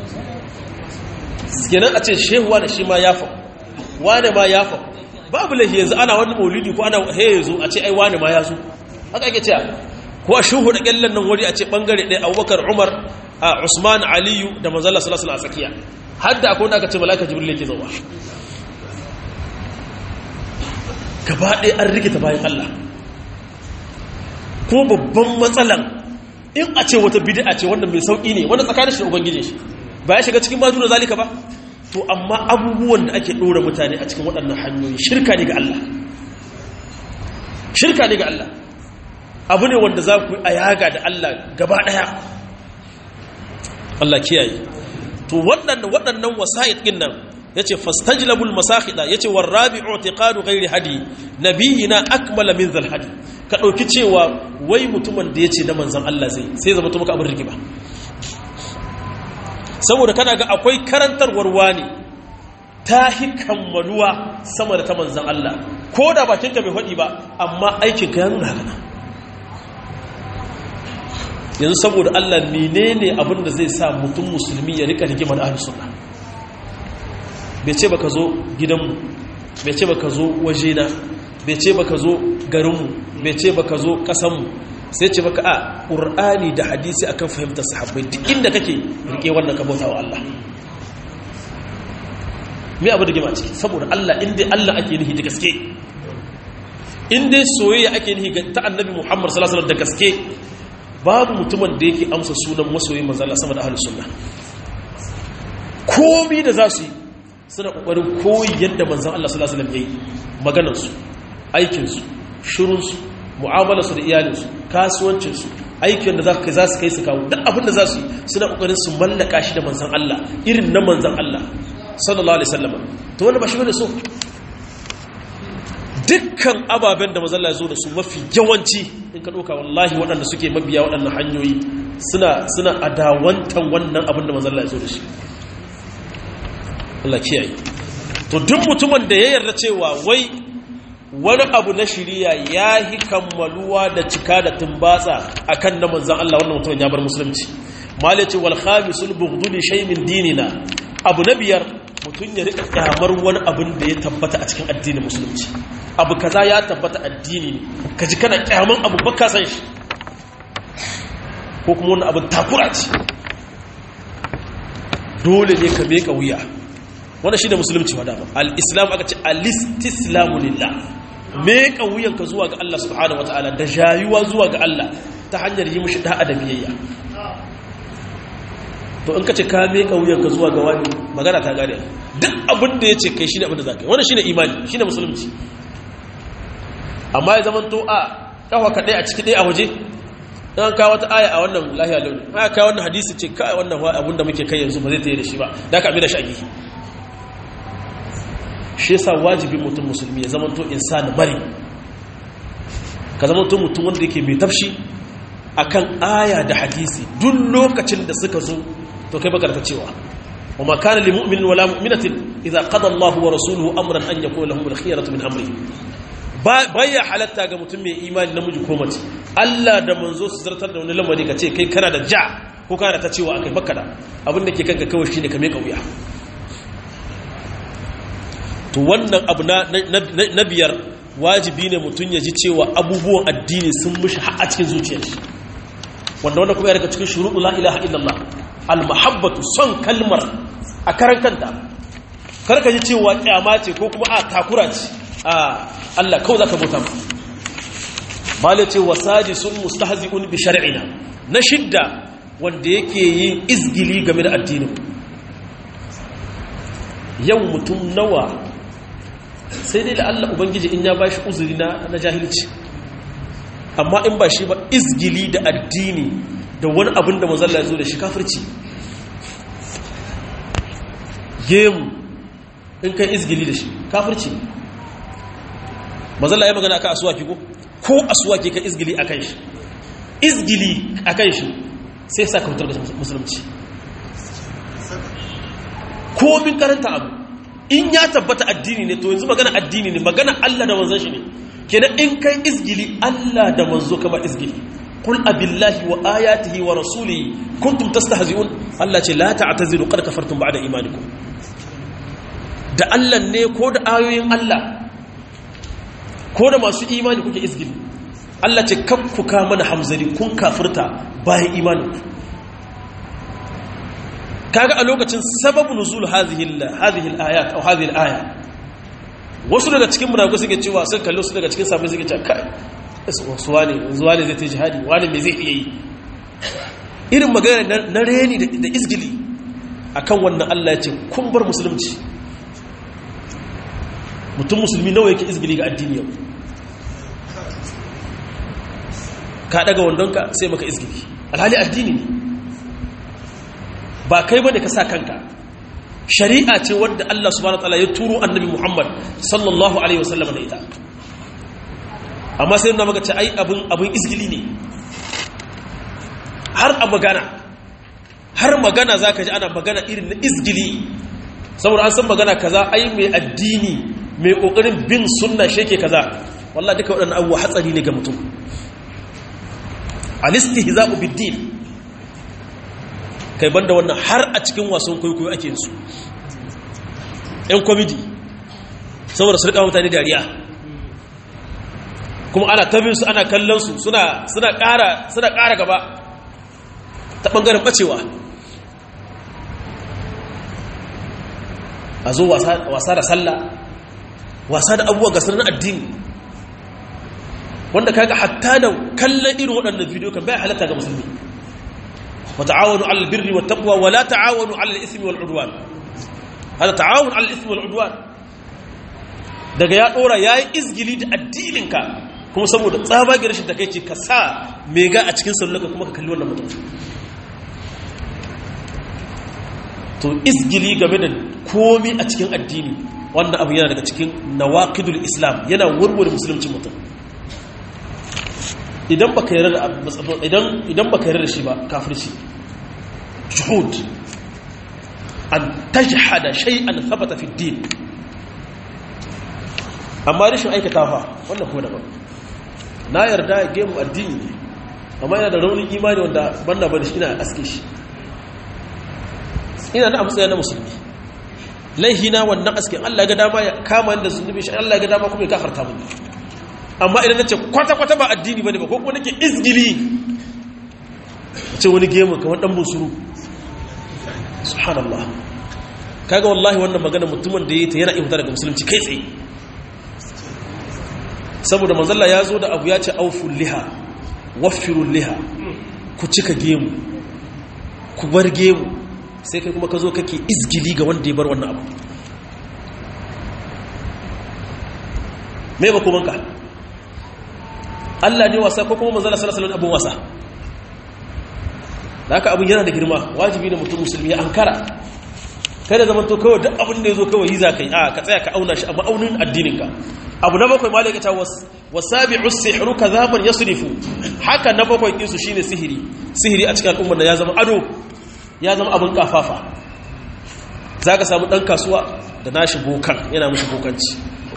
[SPEAKER 1] kenan a ce shehuwa da shi ma ya faku wane ma ya faku babu lahi yanzu ana wani maulidi ko ana he zo a ce ai wane ma ya zo haka ake cewa ko a shuhu da kyallan nan wuri a ce bangare ɗaya abubakar umar a Usman Aliyu da manzala sallallahu alaihi tsakiya har da akwai wanda aka ce malaika jibril yake zuwa gaba ɗaya an rikita bayan Allah ko babban matsalan in a ce wata bid'a ce wanda mai sauki ne wanda tsakanin shi da ubangiji shi ba ya shiga cikin bajuna zalika ba to amma abubuwan da ake ɗora mutane a cikin waɗannan hanyoyi shirka ne ga Allah shirka ne ga Allah abu ne wanda za ku yi a yaga da Allah gaba ɗaya Allah kiyaye to waɗannan waɗannan wasa'id din nan yace fastajlabul masakhida yace warabi'u i'tiqadu ghairi hadi nabiyina akmala min zal hadi ka dauki cewa wai mutumin da yace da manzon Allah zai sai zama to maka abin rigima saboda kana ga akwai karantarwar wani ta hikammaluwa sama da ta manzon Allah ko da bakinka bai faɗi ba amma aikin ka ya nuna haka yanzu saboda Allah menene abin da zai sa mutum musulmi ya rika rigima da ahlus sunna bai ce baka zo gidanmu bai ce baka zo wajena bai ce baka zo garinmu bai ce baka zo kasanmu sai ce baka a qur'ani da hadisi akan fahimtar sahabbai duk inda kake rike wannan ka bauta wa Allah me abu da gima ciki saboda Allah inda Allah ake nihi da gaske inda soyayya ake nihi ta annabi Muhammad sallallahu alaihi wasallam da gaske babu mutumin da yake amsa sunan masoyin manzala sama da ahlus sunna komi da za su yi suna kokarin koyi yadda manzan Allah sallallahu alaihi wasallam yayi maganar su aikin su shirun su mu'amalar su da iyalin su kasuwancin su aikin da za su kai za su kai su kawo duk abin da za su yi suna kokarin su mallaka shi da manzan Allah irin na manzan Allah sallallahu alaihi wasallam to wannan ba shi bane so dukkan ababen da mazalla zo da su mafi yawanci in ka ɗauka wallahi waɗanda suke mabiya waɗannan hanyoyi suna suna adawantan wannan abin da mazalla zo da shi Allah kiyaye to duk mutumin da ya yarda cewa wai wani abu na shiriya ya yi kammaluwa da cika da tumbatsa akan na manzan Allah wannan mutumin ya bar musulunci malaci wal khamisul bughdu li shay min dinina abu na biyar mutum ya rika kyamar wani abin da ya tabbata a cikin addinin musulunci abu kaza ya tabbata addini ne ka ji kana kyaman abu baka san shi ko kuma wani abin takura ce dole ne ka meka wuya wanda shi da musulunci wa dama al-islam aka ce al-istislamu lillah meka wuyanka zuwa ga Allah subhanahu wataala da jayuwa zuwa ga Allah ta hanyar yi mishi da'a da biyayya to in ka ce ka meka wuyanka zuwa ga wani magana ta gane duk abin da ya ce kai shi ne abin da za ka yi wani shi ne imani shi ne musulunci amma ya zama to a kawo ka ɗaya a ciki ɗaya a waje an kawo wata aya a wannan lahiya launi aya kawo wannan hadisi ce kai wannan abin da muke kai yanzu ba zai ta yi da shi ba da ka da shi a gihi shi yasa wajibin mutum musulmi ya zama to insani bari ka zama to mutum wanda yake mai tafshi akan aya da hadisi duk lokacin da suka zo to kai baka da cewa wa ma kana lil mu'minin wala mu'minatin idza qada Allahu wa rasuluhu amran an yakuna lahum al-khiyaratu min amri baya halatta ga mutum mai imani namiji ko mace Allah da manzo su zartar da wani lamari ka ce kai kana da ja ko kana da ta cewa akai baka da abin da ke kanka kawai shine ka meka wuya to wannan abu na biyar wajibi ne mutum ya ji cewa abubuwan addini sun mishi har a cikin zuciyar shi wanda wanda kuma ya daga cikin shuruɗu la ilaha illallah al-mahabbatu son kalmar a karan kanta kar ka ji cewa kyama ce ko kuma a takura ce a Allah kawai zaka bauta ma bala ce wasadi sun mustahzi'un bi shar'ina na shidda wanda yake yin izgili game da addinin yau mutum nawa sai dai da Allah ubangiji in ya bashi uzuri na na jahilci amma in ba shi ba izgili da addini da wani abin da manzalla ya zo da shi kafirci gemu in kai izgili da shi kafirci manzalla ya magana aka asuwaki ko ko asuwaki ka izgili a kan shi izgili a kan shi sai sa ka fitar da musulunci komin karanta abu in ya tabbata addini ne to yanzu magana addini ne magana Allah da manzon shi ne kenan in kai izgili Allah da manzo kama izgili qul abillahi wa ayatihi wa rasulihi kuntum tastahzi'un Allah ce la ta'tazilu qad kafartum ba'da imanikum da Allah ne ko da ayoyin Allah ko da masu imani kuke izgili Allah ce kakkuka mana hamzari kun kafirta bayan imaninku kaga a lokacin sababu nuzul hadhihi hadhihi al-ayat aw hadhihi al-aya wasu daga cikin munafikai suke cewa sun kallo su daga cikin sahabbai suke cewa kai su wani zuwa ne zai ta jihadi wani me zai iya yi irin magana na reni da izgili akan wannan Allah ya ce kun bar musulunci mutum musulmi nawa yake izgili ga addini yau ka daga wandonka sai maka izgili alhali addini ne ba kai bane ka sa kanka shari'a ce wadda Allah subhanahu wataala ya turo annabi Muhammad sallallahu alaihi wasallam da ita amma sai na maka ce ai abin abin izgili ne har a magana har magana zaka ji ana magana irin na izgili saboda an san magana kaza ai mai addini mai kokarin bin sunna sheke kaza wallahi duka waɗannan abubuwa hatsari ne ga mutum al-istihza'u bid-din kai banda wannan har a cikin wasan kwaikwayo ake su yan kwamidi saboda su rika mutane dariya kuma ana tabin su ana kallon su suna ƙara suna ƙara gaba ta ɓangaren ɓacewa a zo wasa da sallah wasa da abubuwa gasar na addini wanda kaga hatta da kallon irin waɗannan bidiyo kan bai halatta ga musulmi وتعاونوا على البر والتقوى ولا تعاونوا على الإثم والعدوان هذا تعاون على الإثم والعدوان daga ya dora yayi izgili da addininka kuma saboda tsabagen rashin takeici ka sa mega a cikin sallaka kuma ka kalli wannan mutum to izgili game da komi a cikin addini wannan abu yana daga cikin nawaqidul islam yana warware musulunci mutum idan baka yarda da idan idan baka yarda da shi ba kafirci shuhud an tajhada shay'an thabata fi din amma rashin aikata fa wannan kuma daban na yarda gemu addini ne amma yana da raunin imani wanda banda bane shi ina aske shi ina da amsaya na musulmi laihina wannan askin Allah ya ga dama ya kama ni da zunubi shi Allah ya ga dama kuma ya kafarta mun amma idan nace kwata kwata ba addini bane ba ko kuma nake izgili ce wani gemu kamar dan busuru subhanallah kaga wallahi wannan magana mutumin da yayi ta yana imta daga musulunci kai tsaye saboda manzalla ya zo da abu ya ce auful liha waffirul liha ku cika gemu ku bar gemu sai kai kuma ka zo kake izgili ga wanda ya bar wannan abu me ba kuma ka Allah ne wasa ko kuma manzala sallallahu alaihi abun wasa da haka abun yana da girma wajibi ne mutum musulmi ya ankara kai da zaman to kawai duk abin da ya zo kawai yi za ka yi a ka tsaya ka auna shi a ma'aunin addininka abu na bakwai malaka ta wasabi'u sihru kadhaban yasrifu haka na bakwai din su shine sihiri sihiri a cikin al'ummar da ya zama ado ya zama abin kafafa zaka samu dan kasuwa da nashi bokan yana mishi bokanci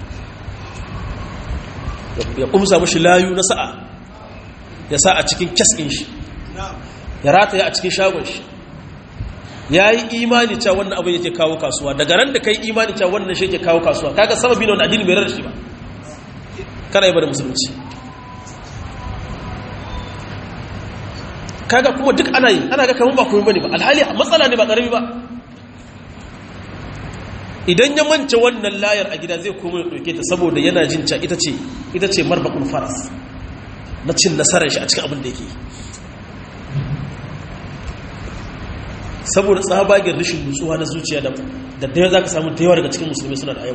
[SPEAKER 1] ya kumsa mishi layu na sa'a ya sa a cikin kes din shi ya rataya a cikin shagon shi ya yi imani cewa wannan abin yake kawo kasuwa daga ran da kai imani cewa wannan shi yake kawo kasuwa kaga sababi ne wanda addini bai rarrashi ba kana yi ba da musulunci kaga kuma duk ana yi ana ga kamar ba komai bane ba alhali matsala ne ba karami ba idan ya mance wannan layar a gida zai koma ya ɗauke ta saboda yana jin ca ita ce ita ce marbakun faras na cin nasarar shi a cikin abin da yake saboda tsabagen rashin nutsuwa na zuciya da da za ka samu da yawa daga cikin musulmi suna da yau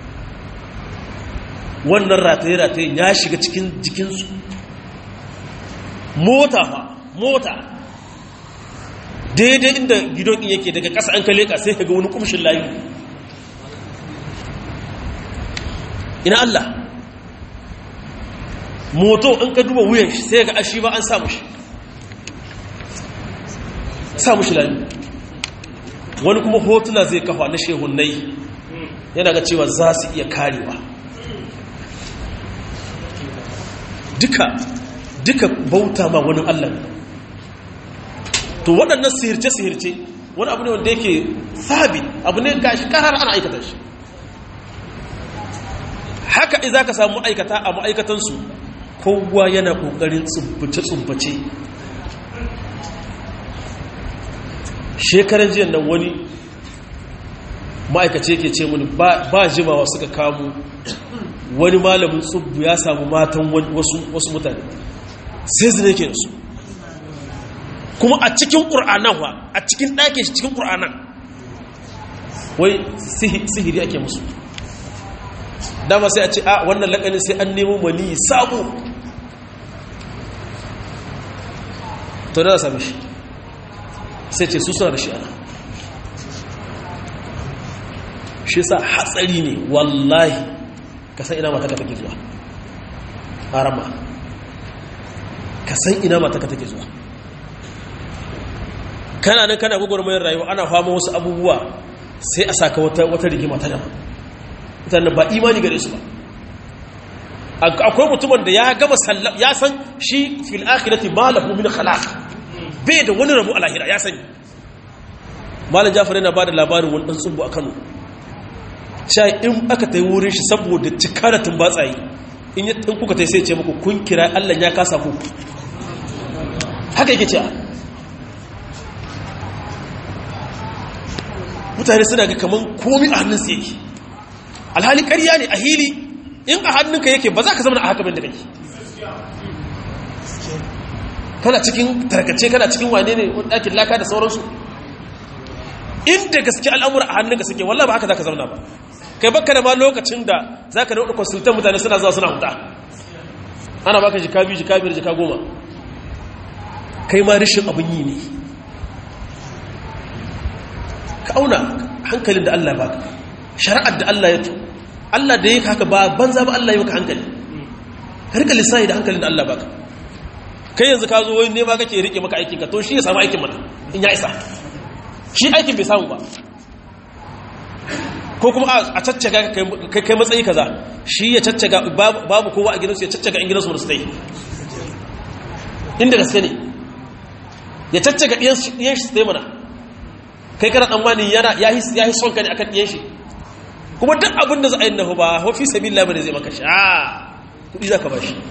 [SPEAKER 1] wannan rataye-rataye ya shiga cikin jikinsu mota fa mota daidai inda gidon yake daga ƙasa an kale ka sai ka ga wani kumshin layu ina Allah moto in ka duba wuyan shi sai ga ashi ba an samu shi samu shi layu wani kuma hotuna zai kafa na shehunai yana ga cewa za su iya karewa duka duka bauta ma wani Allah to waɗannan sihirce-sihirce wani abu ne wanda yake sabi abu ne gashi karar ana aikata shi haka iza ka samu ma'aikata a ma'aikatansu kowa yana ƙoƙarin tsubbace-tsubbace shekarar jiyan nan wani ma'aikace ke ce mini ba jimawa suka kamu wani malamin tsubbu ya samu matan wasu mutane sai zine ke da su kuma a cikin ƙur'anan wa a cikin ɗakin shi cikin ƙur'anan wai sihiri ake musu dama sai a ce a wannan laƙanin sai an nemo mani sabo to da sami shi sai ce su suna da shi ana shi sa hatsari ne wallahi ka san ina mata ka take zuwa harama ka san ina mata ka take zuwa kana nan kana gwagwarmayar rayuwa ana fama wasu abubuwa sai a saka wata rigima ta dama mutane ba imani gare su ba akwai mutumin da ya gama sallam ya san shi fil akhirati malahu min khalaq bai da wani rabu a lahira ya sani malam jafar yana ba da labarin wani dan tsubu a kano sha in aka ta yi wurin shi saboda cika da tumbatsayi in yi in kuka ta sai ce muku kun kira allah ya kasa ku haka yake cewa mutane suna ga kaman komi a hannunsa yake alhali ƙarya ne a hili in a hannunka yake ba za ka zama a haka da kake kana cikin tarkace kana cikin wane ne ɗakin laka da sauransu inda gaske al'amura a hannunka suke wallah ba haka za ka zauna ba kai baka da ma lokacin da za ka dauɗa konsultan mutane suna zuwa suna huta ana baka jika biyu jika biyar jika goma kai ma rishin abin yi ne ka auna hankalin da Allah baka shari'ar da Allah ya to Allah da yake haka ba banza ba Allah ya maka hankali ka rika lissafi da hankalin da Allah baka kai yanzu ka zo wani nema kake rike maka aikin ka to shi ya samu aikin mana in ya isa shi aikin bai samu ba ko kuma a caccaga kai matsayi kaza shi ya caccaga babu kowa a gidansu ya caccaga in gidansu wani yi inda gaske ne ya caccaga ɗiyan shi su mana kai kana tsammani yana ya yi son ka ne akan ɗiyan shi kuma duk abin da za a yi nahu ba hafi sabi labar da zai maka shi a kuɗi za ka ba shi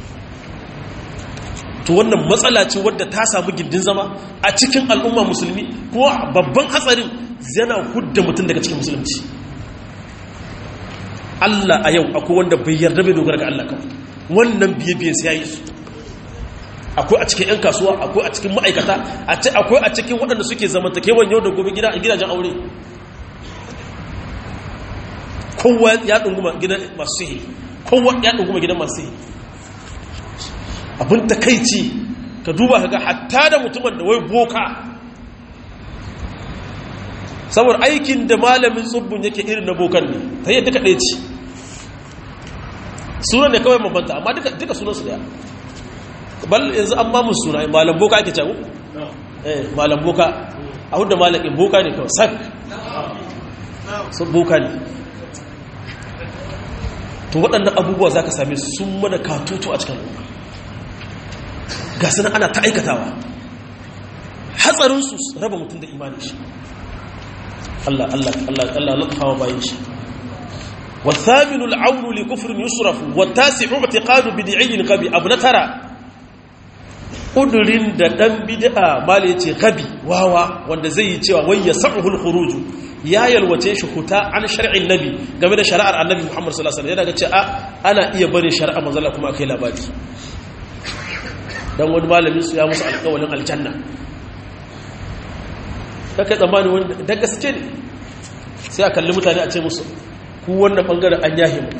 [SPEAKER 1] to wannan matsala ce wadda ta samu gindin zama a cikin al'umma musulmi kuma babban hatsarin yana hudda mutum daga cikin musulunci Allah a yau akwai wanda bai yarda bai dogara ga Allah kawai wannan biye-biye sai yayi su akwai a cikin 'yan kasuwa akwai a cikin ma'aikata akwai a cikin waɗanda suke zamantakewan yau da gobe gida a gidajen aure kowa ya ɗunguma gidan masu sihiri kowa ya ɗunguma gidan masu sihiri abin takaici ka duba ka ga hatta da mutumin da wai boka saboda aikin da malamin tsubbun yake irin na bokan ne ta yi duka ɗaya ce sunan ne kawai mabanta amma duka sunansu daya bal yanzu an mamun suna malam boka ake cagu? eh malam boka a hudu malamin boka ne kawai sak sun boka ne to waɗannan abubuwa za ka same sun mana katutu a cikin al'umma ga suna ana ta aikatawa hatsarinsu raba mutum da imanin shi Allah Allah Allah Allah latfawa bayan shi والثامن العون لكفر يصرف والتاسع اعتقاد بدعي غبي ابو ترى kudurin da dan bid'a mala yace gabi wawa wanda zai yi cewa wai yasahu al-khuruj ya yalwace shi huta an shar'in nabi game da shari'ar annabi Muhammad sallallahu alaihi wasallam yana ga cewa ana iya barin shari'ar manzo Allah kuma akai labari don wani malamin su ya musu alƙawalin aljanna kaka tsammani wanda da gaske ne sai a kalli mutane a ce musu ku wannan ɓangaren an yahe mu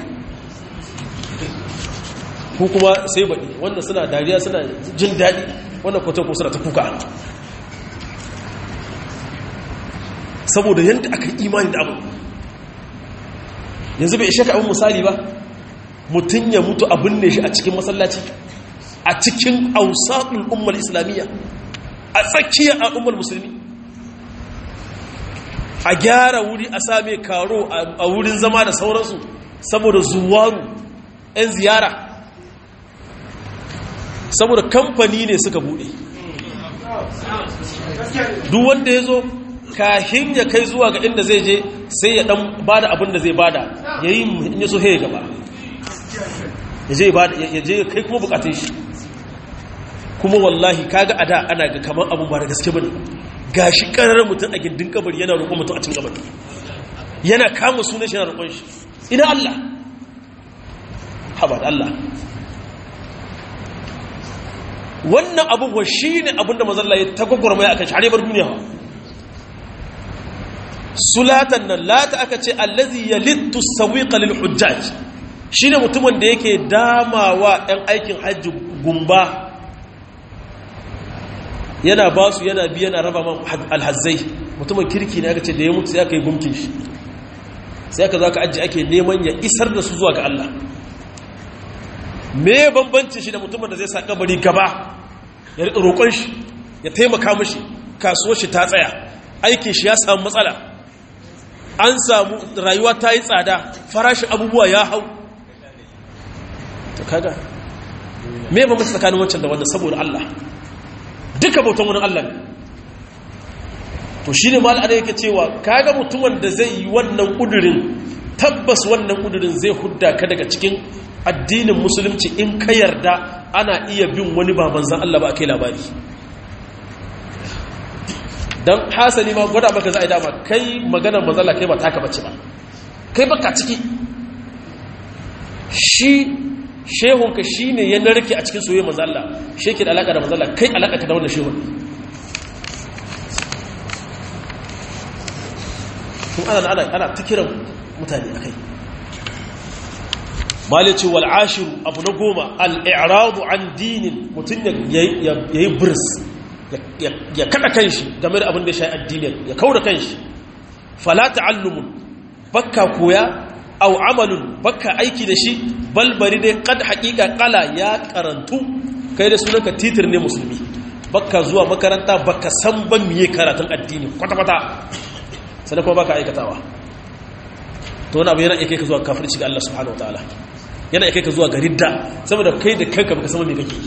[SPEAKER 1] ku kuma sai baɗi wanda suna dariya suna jin daɗi wannan kwaton ko suna ta kuka saboda yadda aka yi imani da abu yanzu bai ishe ka abin misali ba mutum ya mutu abin ne shi a cikin masallaci a cikin ausaɗin umar islamiyya a tsakiyar al'ummar musulmi a gyara wuri a same karo a wurin zama da sauransu saboda zuwaru 'yan ziyara saboda kamfani ne suka bude duk wanda ya zo kahin ya kai zuwa ga inda zai je sai ya dan bada abin da zai bada ya yi in ya so ya gaba ya je kai kuma bukatun shi kuma wallahi kaga a da ana ga kamar abin ba da gaske bane gashi karar mutum a gindin kabari yana roƙon mutum a cikin kabari yana kama sunan shi yana roƙon shi ina Allah haɓar Allah wannan abubuwa shi ne abinda mazalla ya tagwagwar mai aka share bar duniya sulatan nan lata aka ce allazi ya littu sawiqa lil hujjaj shine mutumin da yake damawa ɗan aikin hajji gumba yana ba su yana bi yana raba man alhazzai mutumin kirki ne aka ce da ya mutu sai aka yi gumkin shi sai aka za ka ajiye ake neman ya isar da su zuwa ga Allah me bambancin shi da mutumin da zai sa kabari gaba ya riƙa roƙon shi ya taimaka mashi kasuwar shi ta tsaya aikin shi ya samu matsala an samu rayuwa ta yi tsada farashin abubuwa ya hau ta kaga me bambanci tsakanin wancan da wannan saboda Allah duka bautan wani Allah ne to shi ne mal'ada yake cewa kaga mutumin da zai yi wannan ƙudurin tabbas wannan ƙudurin zai hudda ka daga cikin addinin musulunci in ka yarda ana iya bin wani ba manzan Allah ba a kai labari don hasali ma gwada maka za a yi dama kai maganar manzala kai ba taka bace ba kai baka ciki shi shehunka shi ne ya narke a cikin soyayya manzala shi ke da alaƙa da manzala kai alaƙa ka da wannan shehun kuma ana ana ta kiran mutane a kai malici wal ashiru abu na goma al'iradu an dinin mutum ya yi birs ya kada kanshi game da abin da ya sha addinin ya kaura kanshi fala ta'allumun bakka koya au amalun bakka aiki da shi balbari dai kad haƙiƙa ƙala ya karantu kai da sunanka titir ne musulmi bakka zuwa makaranta bakka san ban miye karatun addini kwata-kwata sannan kuma baka aikatawa to wani abu yana iya kai ka zuwa kafirci ga Allah subhanahu wa ta'ala yana iya kai ka zuwa ga ridda saboda kai da kanka baka sama me kake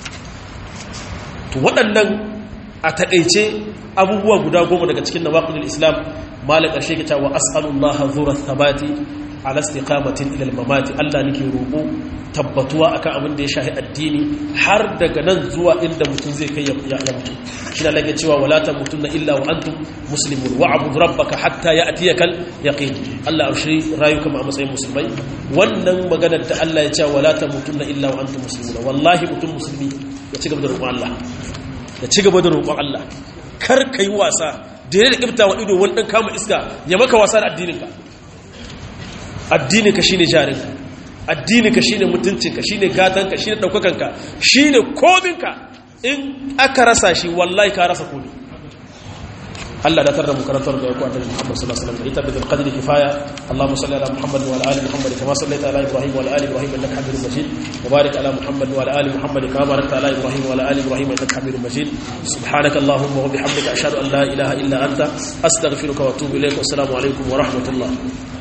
[SPEAKER 1] to waɗannan a taƙaice abubuwa guda goma daga cikin nawaqidul islam malik ƙarshe ke cewa as'alullaha zura thabati ala istiqamatin ila al-mamati Allah nake roƙo tabbatuwa akan abin da ya shahi addini har daga nan zuwa inda mutum zai kai ya mutu shi da lake cewa wala tamutunna illa wa antum muslimun wa abud rabbaka hatta ya'tiyaka al-yaqin Allah aushi rayuka a matsayin musulmai wannan maganar da Allah ya ce wala tamutunna illa wa antum muslimun wallahi mutum musulmi ya ci gaba da roƙon Allah ya ci gaba da roƙon Allah kar kai wasa da ya da kibta wa ido wani dan kama iska ya maka wasa da addininka addininka shine jarinka addininka shine mutuncinka shine gatanka shine daukakanka shine kominka in aka rasa shi wallahi ka rasa komi Allah da tarda mu karantar da ku annabi Muhammad sallallahu alaihi wasallam ita bil qadri kifaya Allahumma salli ala Muhammad wa ala ali Muhammad kama sallaita ala Ibrahim wa ala ali Ibrahim innaka Hamidum Majid wa barik ala Muhammad wa ala ali Muhammad kama barakta ala Ibrahim wa ala ali Ibrahim innaka Hamidum Majid subhanaka Allahumma wa bihamdika ashhadu an la ilaha illa anta astaghfiruka wa atubu ilayk wa assalamu alaikum wa rahmatullah